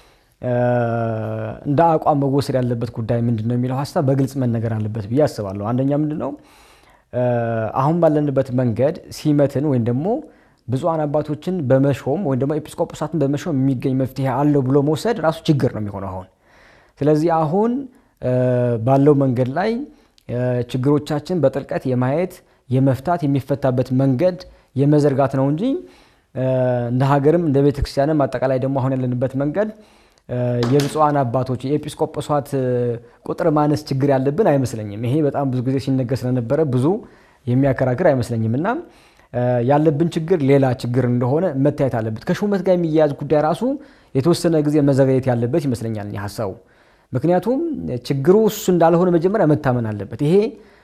እንደ አቋም መወሰድ ያለበት ጉዳይ ምንድን ነው የሚለው ሀሳብ በግልጽ መነገር አለበት ብዬ አስባለሁ። አንደኛ ምንድን ነው አሁን ባለንበት መንገድ ሲመትን ወይም ደግሞ ብፁዓን አባቶችን በመሾም ወይም ደግሞ ኤጲስቆጶሳትን በመሾም የሚገኝ መፍትሄ አለው ብሎ መውሰድ ራሱ ችግር ነው የሚሆነው አሁን። ስለዚህ አሁን ባለው መንገድ ላይ ችግሮቻችን በጥልቀት የማየት የመፍታት የሚፈታበት መንገድ የመዘርጋት ነው እንጂ እንደ ሀገርም እንደ ቤተ ክርስቲያንም አጠቃላይ ደግሞ አሁን ያለንበት መንገድ የብፁዓን አባቶች የኤጲስቆጶሳት ቁጥር ማነስ ችግር ያለብን አይመስለኝም። ይሄ በጣም ብዙ ጊዜ ሲነገር ስለነበረ ብዙ የሚያከራክር አይመስለኝም እና ያለብን ችግር ሌላ ችግር እንደሆነ መታየት አለበት። ከሹመት ጋር የሚያያዝ ጉዳይ ራሱ የተወሰነ ጊዜ መዘጋየት ያለበት ይመስለኛል ሀሳቡ። ምክንያቱም ችግሩ እሱ እንዳልሆነ መጀመሪያ መታመን አለበት። ይሄ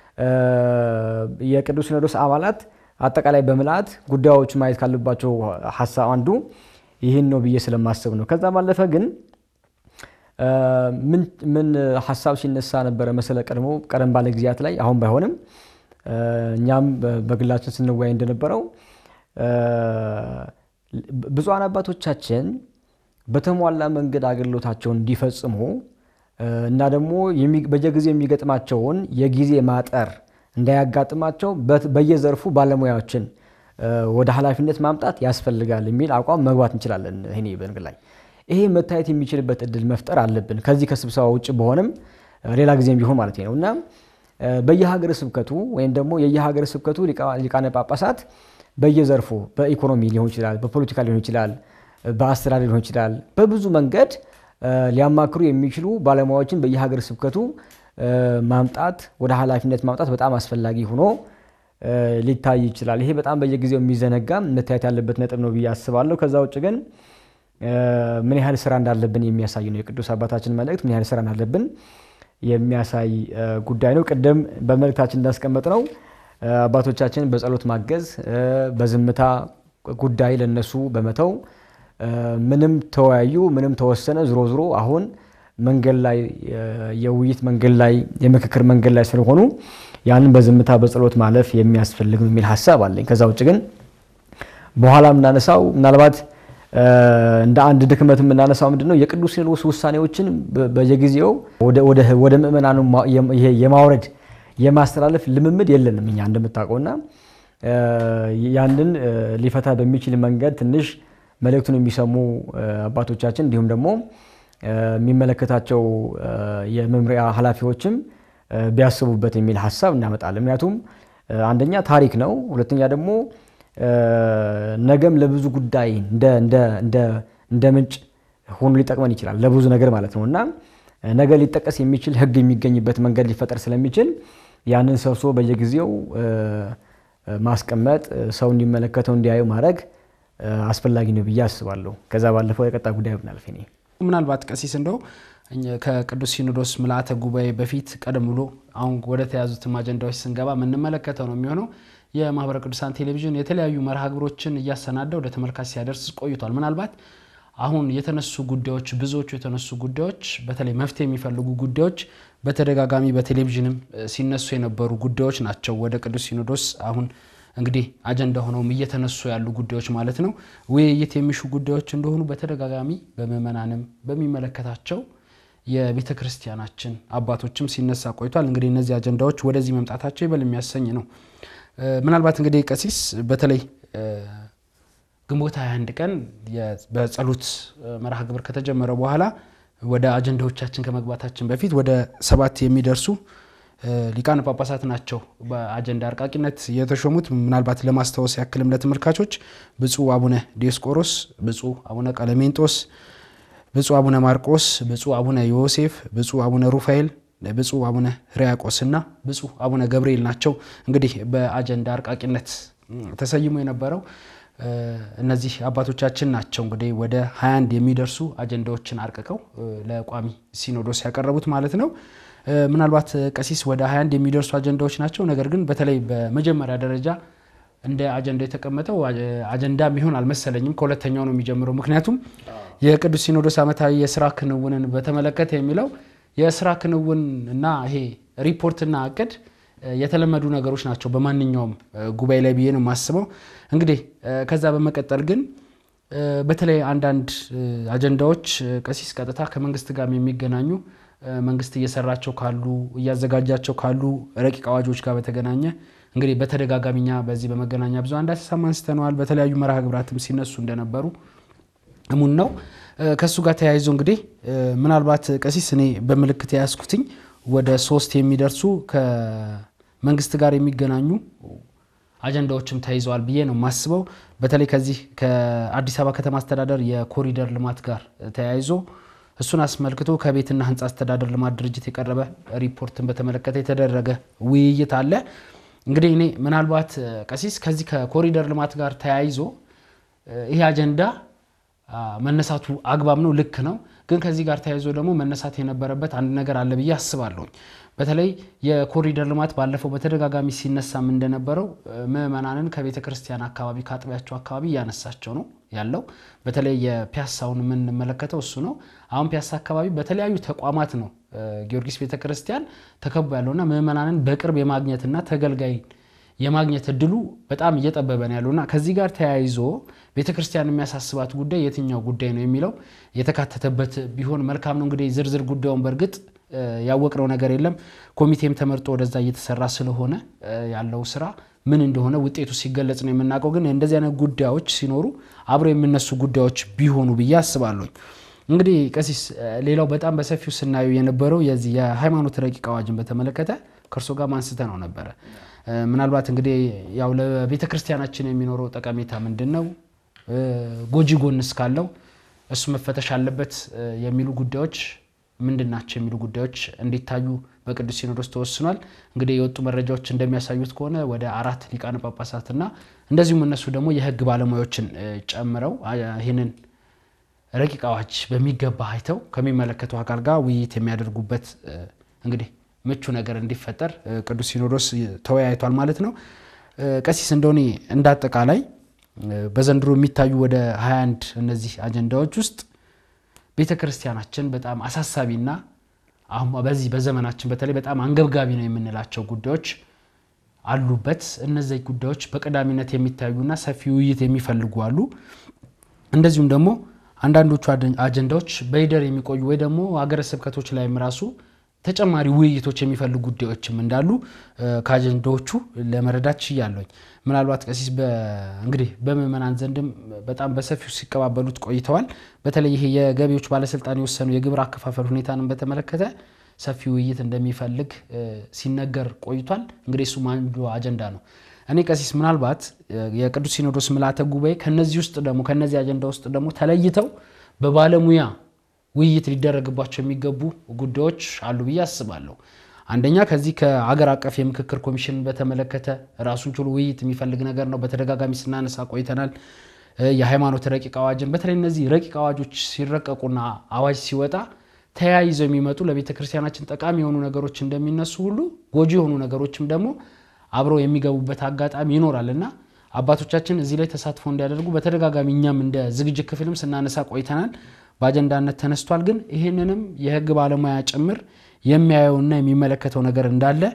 የቅዱስ ሲኖዶስ አባላት አጠቃላይ በምልአት ጉዳዮች ማየት ካለባቸው ሀሳብ አንዱ ይህን ነው ብዬ ስለማስብ ነው። ከዛ ባለፈ ግን ምን ሀሳብ ሲነሳ ነበረ መሰለ ቀድሞ ቀደም ባለ ጊዜያት ላይ አሁን ባይሆንም እኛም በግላችን ስንወያይ እንደነበረው ብፁዓን አባቶቻችን በተሟላ መንገድ አገልግሎታቸውን እንዲፈጽሙ እና ደግሞ በየጊዜው የሚገጥማቸውን የጊዜ ማጠር እንዳያጋጥማቸው በየዘርፉ ባለሙያዎችን ወደ ኃላፊነት ማምጣት ያስፈልጋል የሚል አቋም መግባት እንችላለን። እኔ በንግድ ላይ ይሄ መታየት የሚችልበት እድል መፍጠር አለብን። ከዚህ ከስብሰባ ውጭ በሆነም ሌላ ጊዜም ቢሆን ማለት ነው እና በየሀገረ ስብከቱ ወይም ደግሞ የየሀገረ ስብከቱ ሊቃነ ጳጳሳት በየዘርፉ በኢኮኖሚ ሊሆን ይችላል፣ በፖለቲካ ሊሆን ይችላል፣ በአስተዳደር ሊሆን ይችላል፣ በብዙ መንገድ ሊያማክሩ የሚችሉ ባለሙያዎችን በየሀገረ ስብከቱ ማምጣት ወደ ኃላፊነት ማምጣት በጣም አስፈላጊ ሆኖ ሊታይ ይችላል። ይሄ በጣም በየጊዜው የሚዘነጋ መታየት ያለበት ነጥብ ነው ብዬ አስባለሁ። ከዛ ውጭ ግን ምን ያህል ስራ እንዳለብን የሚያሳይ ነው። የቅዱስ አባታችን መልእክት ምን ያህል ስራ እንዳለብን የሚያሳይ ጉዳይ ነው። ቅድም በመልእክታችን እንዳስቀመጥ ነው አባቶቻችን በጸሎት ማገዝ፣ በዝምታ ጉዳይ ለነሱ በመተው ምንም ተወያዩ፣ ምንም ተወሰነ፣ ዝሮ ዝሮ አሁን መንገድ ላይ የውይይት መንገድ ላይ የምክክር መንገድ ላይ ስለሆኑ ያንን በዝምታ በጸሎት ማለፍ የሚያስፈልግ የሚል ሀሳብ አለኝ። ከዛ ውጭ ግን በኋላ የምናነሳው ምናልባት እንደ አንድ ድክመት የምናነሳው ምንድን ነው የቅዱስ ሲኖዶስ ውሳኔዎችን በየጊዜው ወደ ምእመናኑ የማውረድ የማስተላለፍ ልምምድ የለንም እኛ እንደምታውቀውና ያንን ሊፈታ በሚችል መንገድ ትንሽ መልእክቱን የሚሰሙ አባቶቻችን እንዲሁም ደግሞ የሚመለከታቸው የመምሪያ ኃላፊዎችም ቢያስቡበት የሚል ሀሳብ እናመጣለን። ምክንያቱም አንደኛ ታሪክ ነው፣ ሁለተኛ ደግሞ ነገም ለብዙ ጉዳይ እንደ ምንጭ ሆኖ ሊጠቅመን ይችላል፣ ለብዙ ነገር ማለት ነው እና ነገ ሊጠቀስ የሚችል ሕግ የሚገኝበት መንገድ ሊፈጠር ስለሚችል ያንን ሰብስቦ በየጊዜው ማስቀመጥ ሰው እንዲመለከተው እንዲያዩ ማድረግ አስፈላጊ ነው ብዬ አስባለሁ። ከዛ ባለፈው የቀጣ ጉዳይ ብናልፍ እኔ ምናልባት ቀሲስ እንደው ከቅዱስ ሲኖዶስ ምልአተ ጉባኤ በፊት ቀደም ብሎ አሁን ወደ ተያዙትም አጀንዳዎች ስንገባ የምንመለከተው ነው የሚሆነው የማህበረ ቅዱሳን ቴሌቪዥን የተለያዩ መርሃ ግብሮችን እያሰናዳ ወደ ተመልካች ሲያደርስ ቆይቷል። ምናልባት አሁን የተነሱ ጉዳዮች ብዙዎቹ የተነሱ ጉዳዮች በተለይ መፍትሄ የሚፈልጉ ጉዳዮች በተደጋጋሚ በቴሌቪዥንም ሲነሱ የነበሩ ጉዳዮች ናቸው። ወደ ቅዱስ ሲኖዶስ አሁን እንግዲህ አጀንዳ ሆነውም እየተነሱ ያሉ ጉዳዮች ማለት ነው ውይይት የሚሹ ጉዳዮች እንደሆኑ በተደጋጋሚ በምዕመናንም በሚመለከታቸው የቤተ ክርስቲያናችን አባቶችም ሲነሳ ቆይቷል። እንግዲህ እነዚህ አጀንዳዎች ወደዚህ መምጣታቸው ይበል የሚያሰኝ ነው። ምናልባት እንግዲህ ቀሲስ በተለይ ግንቦት 21 ቀን በጸሎት መርሃ ግብር ከተጀመረ በኋላ ወደ አጀንዳዎቻችን ከመግባታችን በፊት ወደ ሰባት የሚደርሱ ሊቃነ ጳጳሳት ናቸው በአጀንዳ አርቃቂነት የተሾሙት። ምናልባት ለማስታወስ ያክልም ለተመልካቾች ብፁዕ አቡነ ዲዮስቆሮስ፣ ብፁዕ አቡነ ቀለሜንጦስ፣ ብፁዕ አቡነ ማርቆስ፣ ብፁዕ አቡነ ዮሴፍ፣ ብፁዕ አቡነ ሩፋኤል፣ ብፁዕ አቡነ ሕርያቆስ እና ብፁዕ አቡነ ገብርኤል ናቸው። እንግዲህ በአጀንዳ አርቃቂነት ተሰይሞ የነበረው እነዚህ አባቶቻችን ናቸው። እንግዲህ ወደ 21 የሚደርሱ አጀንዳዎችን አርቅቀው ለቋሚ ሲኖዶስ ያቀረቡት ማለት ነው። ምናልባት ቀሲስ ወደ 21 የሚደርሱ አጀንዳዎች ናቸው። ነገር ግን በተለይ በመጀመሪያ ደረጃ እንደ አጀንዳ የተቀመጠው አጀንዳ የሚሆን አልመሰለኝም። ከሁለተኛው ነው የሚጀምረው። ምክንያቱም የቅዱስ ሲኖዶስ ዓመታዊ የስራ ክንውንን በተመለከተ የሚለው የስራ ክንውን እና ይሄ ሪፖርትና እቅድ የተለመዱ ነገሮች ናቸው በማንኛውም ጉባኤ ላይ ብዬ ነው የማስበው። እንግዲህ ከዛ በመቀጠል ግን በተለይ አንዳንድ አጀንዳዎች ቀሲስ ቀጥታ ከመንግስት ጋር የሚገናኙ መንግስት እየሰራቸው ካሉ እያዘጋጃቸው ካሉ ረቂቅ አዋጆች ጋር በተገናኘ እንግዲህ በተደጋጋሚ እኛ በዚህ በመገናኛ ብዙኃን እንዳሰሳም አንስተነዋል። በተለያዩ መርሃ ግብራትም ሲነሱ እንደነበሩ እሙን ነው። ከእሱ ጋር ተያይዞ እንግዲህ ምናልባት ቀሲስ እኔ በምልክት የያዝኩትኝ ወደ ሶስት የሚደርሱ ከመንግስት ጋር የሚገናኙ አጀንዳዎችም ተይዘዋል ብዬ ነው የማስበው። በተለይ ከዚህ ከአዲስ አበባ ከተማ አስተዳደር የኮሪደር ልማት ጋር ተያይዞ እሱን አስመልክቶ ከቤትና ሕንፃ አስተዳደር ልማት ድርጅት የቀረበ ሪፖርትን በተመለከተ የተደረገ ውይይት አለ። እንግዲህ እኔ ምናልባት ቀሲስ ከዚህ ከኮሪደር ልማት ጋር ተያይዞ ይሄ አጀንዳ መነሳቱ አግባብ ነው፣ ልክ ነው። ግን ከዚህ ጋር ተያይዞ ደግሞ መነሳት የነበረበት አንድ ነገር አለ ብዬ አስባለሁኝ። በተለይ የኮሪደር ልማት ባለፈው በተደጋጋሚ ሲነሳም እንደነበረው ምዕመናንን ከቤተ ክርስቲያን አካባቢ ከአጥቢያቸው አካባቢ እያነሳቸው ነው ያለው። በተለይ የፒያሳውን የምንመለከተው እሱ ነው። አሁን ፒያሳ አካባቢ በተለያዩ ተቋማት ነው ጊዮርጊስ ቤተ ክርስቲያን ተከቦ ያለውና ምዕመናንን በቅርብ የማግኘትና ተገልጋይ የማግኘት እድሉ በጣም እየጠበበ ነው ያለውና ከዚህ ጋር ተያይዞ ቤተ ክርስቲያን የሚያሳስባት ጉዳይ የትኛው ጉዳይ ነው የሚለው የተካተተበት ቢሆን መልካም ነው። እንግዲህ ዝርዝር ጉዳዩን በእርግጥ ያወቅነው ነገር የለም። ኮሚቴም ተመርጦ ወደዛ እየተሰራ ስለሆነ ያለው ስራ ምን እንደሆነ ውጤቱ ሲገለጽ ነው የምናውቀው። ግን እንደዚህ አይነት ጉዳዮች ሲኖሩ አብረው የሚነሱ ጉዳዮች ቢሆኑ ብዬ አስባለሁ። እንግዲህ ቀሲስ፣ ሌላው በጣም በሰፊው ስናየው የነበረው የዚህ የሃይማኖት ረቂቅ አዋጅን በተመለከተ ከእርሶ ጋር ማንስተ ነው ነበረ። ምናልባት እንግዲህ ያው ለቤተ ክርስቲያናችን የሚኖረው ጠቀሜታ ምንድን ነው፣ ጎጂ ጎንስ ካለው እሱ መፈተሽ አለበት የሚሉ ጉዳዮች ምንድን ናቸው የሚሉ ጉዳዮች እንዲታዩ በቅዱስ ሲኖዶስ ተወስኗል። እንግዲህ የወጡ መረጃዎች እንደሚያሳዩት ከሆነ ወደ አራት ሊቃነ ጳጳሳትና እንደዚሁም እነሱ ደግሞ የሕግ ባለሙያዎችን ጨምረው ይህንን ረቂቅ አዋጅ በሚገባ አይተው ከሚመለከተው አካል ጋር ውይይት የሚያደርጉበት እንግዲህ ምቹ ነገር እንዲፈጠር ቅዱስ ሲኖዶስ ተወያይቷል ማለት ነው። ቀሲስ እንደሆነ እንደ አጠቃላይ በዘንድሮ የሚታዩ ወደ 21 እነዚህ አጀንዳዎች ውስጥ ቤተ ክርስቲያናችን በጣም አሳሳቢና አሁን በዚህ በዘመናችን በተለይ በጣም አንገብጋቢ ነው የምንላቸው ጉዳዮች አሉበት። እነዚህ ጉዳዮች በቀዳሚነት የሚታዩና ሰፊ ውይይት የሚፈልጉ አሉ። እንደዚሁም ደግሞ አንዳንዶቹ አጀንዳዎች በይደር የሚቆዩ ወይ ደግሞ ሀገረ ስብከቶች ላይም ራሱ ተጨማሪ ውይይቶች የሚፈልጉ ጉዳዮችም እንዳሉ ከአጀንዳዎቹ ለመረዳት ችያለሁኝ። ምናልባት ቀሲስ እንግዲህ በምዕመናን ዘንድም በጣም በሰፊው ሲቀባበሉት ቆይተዋል። በተለይ ይሄ የገቢዎች ባለስልጣን የወሰኑ የግብር አከፋፈል ሁኔታንም በተመለከተ ሰፊ ውይይት እንደሚፈልግ ሲነገር ቆይቷል። እንግዲህ እሱም አንዱ አጀንዳ ነው። እኔ ቀሲስ ምናልባት የቅዱስ ሲኖዶስ ምልዓተ ጉባኤ ከነዚህ ውስጥ ደግሞ ከነዚህ አጀንዳ ውስጥ ደግሞ ተለይተው በባለሙያ ውይይት ሊደረግባቸው የሚገቡ ጉዳዮች አሉ ብዬ አስባለሁ። አንደኛ ከዚህ ከአገር አቀፍ የምክክር ኮሚሽን በተመለከተ ራሱን ችሎ ውይይት የሚፈልግ ነገር ነው። በተደጋጋሚ ስናነሳ ቆይተናል። የሃይማኖት ረቂቅ አዋጅን በተለይ እነዚህ ረቂቅ አዋጆች ሲረቀቁና አዋጅ ሲወጣ ተያይዘው የሚመጡ ለቤተ ክርስቲያናችን ጠቃሚ የሆኑ ነገሮች እንደሚነሱ ሁሉ ጎጂ የሆኑ ነገሮችም ደግሞ አብረው የሚገቡበት አጋጣሚ ይኖራል እና አባቶቻችን እዚህ ላይ ተሳትፎ እንዲያደርጉ በተደጋጋሚ እኛም እንደ ዝግጅት ክፍልም ስናነሳ ቆይተናል። በአጀንዳነት ተነስቷል። ግን ይህንንም የሕግ ባለሙያ ጭምር የሚያየውና የሚመለከተው ነገር እንዳለ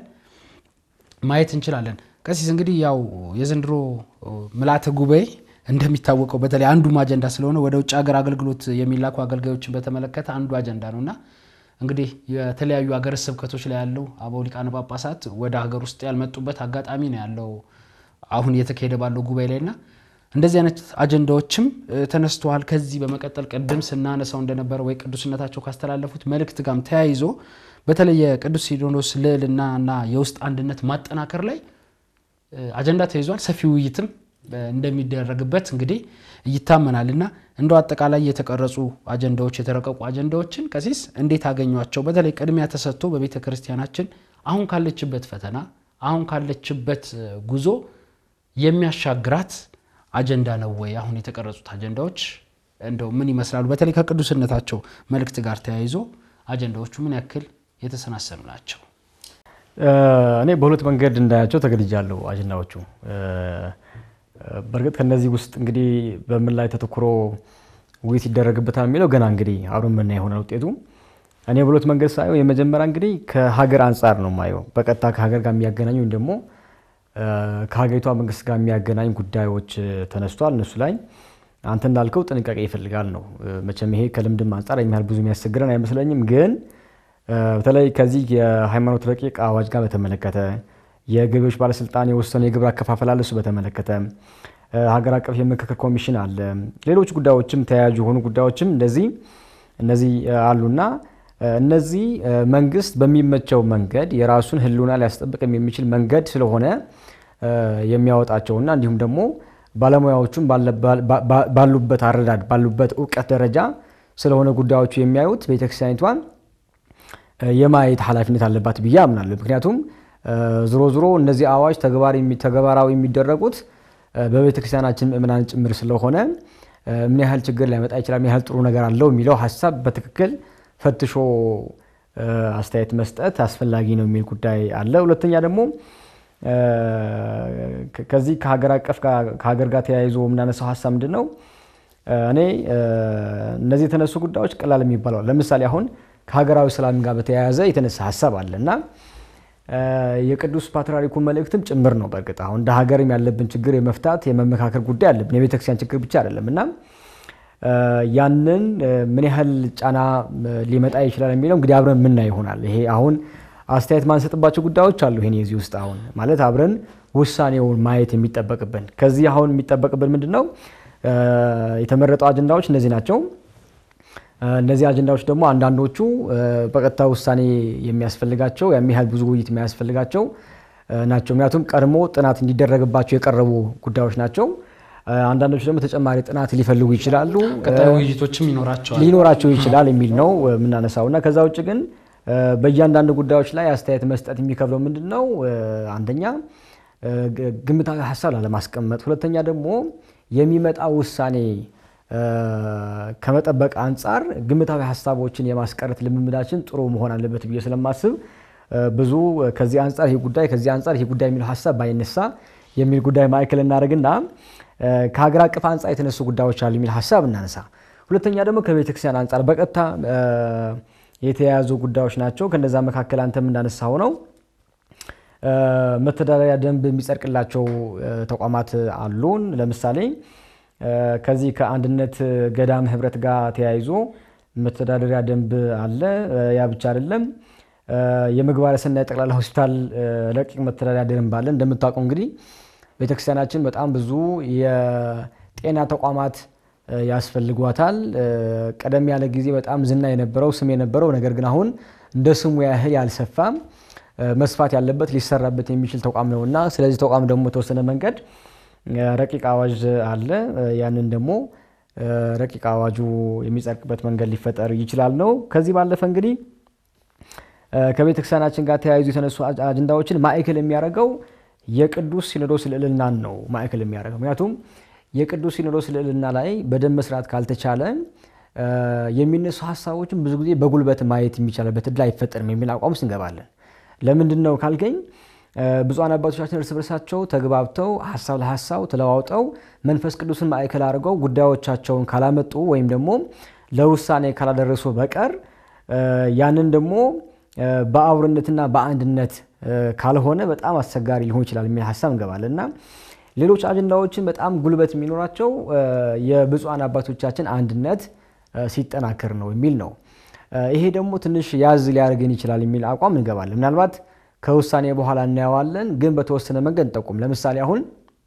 ማየት እንችላለን። ቀሲስ እንግዲህ ያው የዘንድሮ ምልዓተ ጉባኤ እንደሚታወቀው በተለይ አንዱም አጀንዳ ስለሆነ ወደ ውጭ ሀገር አገልግሎት የሚላኩ አገልጋዮችን በተመለከተ አንዱ አጀንዳ ነው እና እንግዲህ የተለያዩ ሀገረ ስብከቶች ላይ ያለው አበው ሊቃነ ጳጳሳት ወደ ሀገር ውስጥ ያልመጡበት አጋጣሚ ነው ያለው አሁን እየተካሄደ ባለው ጉባኤ ላይ እና እንደዚህ አይነት አጀንዳዎችም ተነስተዋል። ከዚህ በመቀጠል ቅድም ስናነሳው እንደነበረ ወይ ቅዱስነታቸው ካስተላለፉት መልእክት ጋርም ተያይዞ በተለይ የቅዱስ ሲኖዶስ ልዕልና እና የውስጥ አንድነት ማጠናከር ላይ አጀንዳ ተይዟል። ሰፊ ውይይትም እንደሚደረግበት እንግዲህ ይታመናል እና እንደው አጠቃላይ የተቀረጹ አጀንዳዎች የተረቀቁ አጀንዳዎችን ቀሲስ እንዴት አገኟቸው? በተለይ ቅድሚያ ተሰጥቶ በቤተ ክርስቲያናችን አሁን ካለችበት ፈተና አሁን ካለችበት ጉዞ የሚያሻግራት አጀንዳ ነው ወይ? አሁን የተቀረጹት አጀንዳዎች እንደው ምን ይመስላሉ? በተለይ ከቅዱስነታቸው መልእክት ጋር ተያይዞ አጀንዳዎቹ ምን ያክል የተሰናሰኑ ናቸው? እኔ በሁለት መንገድ እንዳያቸው ተገድጃለሁ። አጀንዳዎቹ በእርግጥ ከነዚህ ውስጥ እንግዲህ በምን ላይ ተተኩሮ ውይይት ይደረግበታል የሚለው ገና እንግዲህ አብረን የምናየው ይሆናል ውጤቱ። እኔ በሁለት መንገድ ሳየው የመጀመሪያ እንግዲህ ከሀገር አንጻር ነው የማየው። በቀጥታ ከሀገር ጋር የሚያገናኝ ወይም ደግሞ ከሀገሪቷ መንግስት ጋር የሚያገናኝ ጉዳዮች ተነስቷል። እነሱ ላይ አንተ እንዳልከው ጥንቃቄ ይፈልጋል ነው። መቼም ይሄ ከልምድም አንጻር የሚያህል ብዙ የሚያስቸግረን አይመስለኝም። ግን በተለይ ከዚህ የሃይማኖት ረቂቅ አዋጅ ጋር በተመለከተ የገቢዎች ባለስልጣን የወሰነ የግብር አከፋፈል አለ። እሱ በተመለከተ ሀገር አቀፍ የምክክር ኮሚሽን አለ። ሌሎች ጉዳዮችም ተያያዥ የሆኑ ጉዳዮችም እንደዚህ እነዚህ አሉና እነዚህ መንግስት በሚመቸው መንገድ የራሱን ሕልውና ሊያስጠብቅም የሚችል መንገድ ስለሆነ የሚያወጣቸውና እንዲሁም ደግሞ ባለሙያዎቹም ባሉበት አረዳድ ባሉበት እውቀት ደረጃ ስለሆነ ጉዳዮቹ የሚያዩት ቤተክርስቲያኒቷን የማየት ኃላፊነት አለባት ብዬ አምናለሁ። ምክንያቱም ዝሮ ዝሮ እነዚህ አዋጅ ተግባራዊ የሚደረጉት በቤተክርስቲያናችን ምእመናን ጭምር ስለሆነ ምን ያህል ችግር ሊያመጣ ይችላል፣ ምን ያህል ጥሩ ነገር አለው የሚለው ሀሳብ በትክክል ፈትሾ አስተያየት መስጠት አስፈላጊ ነው የሚል ጉዳይ አለ። ሁለተኛ ደግሞ ከዚህ ከሀገር አቀፍ ከሀገር ጋር ተያይዞ የምናነሳው ሀሳብ ምንድን ነው? እኔ እነዚህ የተነሱ ጉዳዮች ቀላል የሚባለው ለምሳሌ አሁን ከሀገራዊ ሰላም ጋር በተያያዘ የተነሳ ሀሳብ አለ እና የቅዱስ ፓትርያርኩ መልእክትም ጭምር ነው። በእርግጥ አሁን እንደ ሀገርም ያለብን ችግር የመፍታት የመመካከር ጉዳይ አለብን። የቤተክርስቲያን ችግር ብቻ አይደለም እና ያንን ምን ያህል ጫና ሊመጣ ይችላል የሚለው እንግዲህ አብረን የምናይ ይሆናል። ይሄ አሁን አስተያየት ማንሰጥባቸው ጉዳዮች አሉ። ይሄን የዚህ ውስጥ አሁን ማለት አብረን ውሳኔውን ማየት የሚጠበቅብን ከዚህ አሁን የሚጠበቅብን ምንድን ነው? የተመረጡ አጀንዳዎች እነዚህ ናቸው። እነዚህ አጀንዳዎች ደግሞ አንዳንዶቹ በቀጥታ ውሳኔ የሚያስፈልጋቸው ያን ያህል ብዙ ውይይት የሚያስፈልጋቸው ናቸው። ምክንያቱም ቀድሞ ጥናት እንዲደረግባቸው የቀረቡ ጉዳዮች ናቸው። አንዳንዶቹ ደግሞ ተጨማሪ ጥናት ሊፈልጉ ይችላሉ፣ ቀጣይ ውይይቶችም ይኖራቸዋል ሊኖራቸው ይችላል የሚል ነው የምናነሳው እና ከዛ ውጭ ግን በእያንዳንዱ ጉዳዮች ላይ አስተያየት መስጠት የሚከብለው ምንድን ነው? አንደኛ ግምታዊ ሀሳብ ላለማስቀመጥ፣ ሁለተኛ ደግሞ የሚመጣ ውሳኔ ከመጠበቅ አንጻር ግምታዊ ሀሳቦችን የማስቀረት ልምምዳችን ጥሩ መሆን አለበት ብዬ ስለማስብ ብዙ ከዚህ አንጻር ይህ ጉዳይ ከዚህ አንጻር ይህ ጉዳይ የሚለው ሀሳብ ባይነሳ የሚል ጉዳይ ማዕከል እናደርግና ከሀገር አቀፍ አንጻር የተነሱ ጉዳዮች አሉ የሚል ሀሳብ እናነሳ። ሁለተኛ ደግሞ ከቤተክርስቲያን አንጻር በቀጥታ የተያያዙ ጉዳዮች ናቸው። ከነዛ መካከል አንተም እንዳነሳው ነው መተዳደሪያ ደንብ የሚጸድቅላቸው ተቋማት አሉን። ለምሳሌ ከዚህ ከአንድነት ገዳም ህብረት ጋር ተያይዞ መተዳደሪያ ደንብ አለ። ያ ብቻ አይደለም። የምግባረ ሰናይ ጠቅላላ ሆስፒታል ረቂቅ መተዳደሪያ ደንብ አለ። እንደምታውቀው እንግዲህ ቤተክርስቲያናችን በጣም ብዙ የጤና ተቋማት ያስፈልጓታል። ቀደም ያለ ጊዜ በጣም ዝና የነበረው ስም የነበረው ነገር ግን አሁን እንደ ስሙ ያህል ያልሰፋም መስፋት ያለበት ሊሰራበት የሚችል ተቋም ነው እና ስለዚህ ተቋም ደግሞ የተወሰነ መንገድ ረቂቅ አዋጅ አለ። ያንን ደግሞ ረቂቅ አዋጁ የሚጸድቅበት መንገድ ሊፈጠር ይችላል ነው። ከዚህ ባለፈ እንግዲህ ከቤተክርስቲያናችን ጋር ተያይዙ የተነሱ አጀንዳዎችን ማዕከል የሚያደርገው የቅዱስ ሲኖዶስ ልዕልናን ነው ማዕከል የሚያደርገው። ምክንያቱም የቅዱስ ሲኖዶስ ልዕልና ላይ በደንብ መስራት ካልተቻለ የሚነሱ ሀሳቦችን ብዙ ጊዜ በጉልበት ማየት የሚቻልበት እድል አይፈጠርም የሚል አቋም ውስጥ እንገባለን። ለምንድን ነው ካልከኝ ብፁዓን አባቶቻችን እርስ በርሳቸው ተግባብተው ሀሳብ ለሀሳብ ተለዋውጠው መንፈስ ቅዱስን ማዕከል አድርገው ጉዳዮቻቸውን ካላመጡ ወይም ደግሞ ለውሳኔ ካላደረሱ በቀር ያንን ደግሞ በአብሮነትና በአንድነት ካልሆነ በጣም አስቸጋሪ ሊሆን ይችላል የሚል ሀሳብ እንገባለን እና ሌሎች አጀንዳዎችን በጣም ጉልበት የሚኖራቸው የብፁዓን አባቶቻችን አንድነት ሲጠናከር ነው የሚል ነው። ይሄ ደግሞ ትንሽ ያዝ ሊያደርገን ይችላል የሚል አቋም እንገባለን። ምናልባት ከውሳኔ በኋላ እናየዋለን፣ ግን በተወሰነ መንገድ እንጠቁም። ለምሳሌ አሁን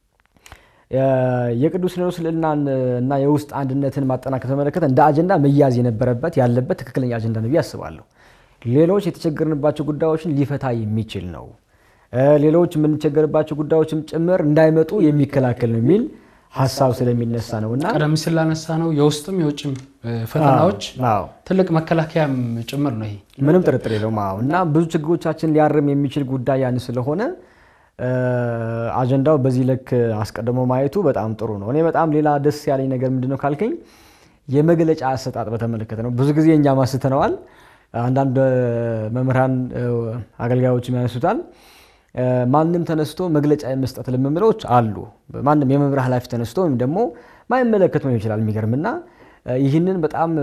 የቅዱስ ሲኖዶስ ልዕልናን እና የውስጥ አንድነትን ማጠናከር ተመለከተ እንደ አጀንዳ መያዝ የነበረበት ያለበት ትክክለኛ አጀንዳ ነው ብዬ አስባለሁ። ሌሎች የተቸገርንባቸው ጉዳዮችን ሊፈታ የሚችል ነው። ሌሎች የምንቸገርባቸው ጉዳዮችም ጭምር እንዳይመጡ የሚከላከል ነው የሚል ሀሳብ ስለሚነሳ ነው እና ቀደም ሲል ላነሳ ነው የውስጥም የውጭም ፈተናዎች ትልቅ መከላከያም ጭምር ነው ይሄ ምንም ጥርጥር የለውም። አዎ እና ብዙ ችግሮቻችን ሊያርም የሚችል ጉዳይ ያን ስለሆነ አጀንዳው በዚህ ልክ አስቀድሞ ማየቱ በጣም ጥሩ ነው። እኔ በጣም ሌላ ደስ ያለኝ ነገር ምንድነው ካልከኝ የመግለጫ አሰጣጥ በተመለከተ ነው። ብዙ ጊዜ እኛም አስተነዋል፣ አንዳንድ መምህራን አገልጋዮችም ያነሱታል። ማንም ተነስቶ መግለጫ የመስጠት ልምምዶች አሉ። ማንም የመምሪያ ኃላፊ ተነስቶ ወይም ደግሞ ማይመለከት ሊሆን ይችላል። የሚገርምና ይህንን በጣም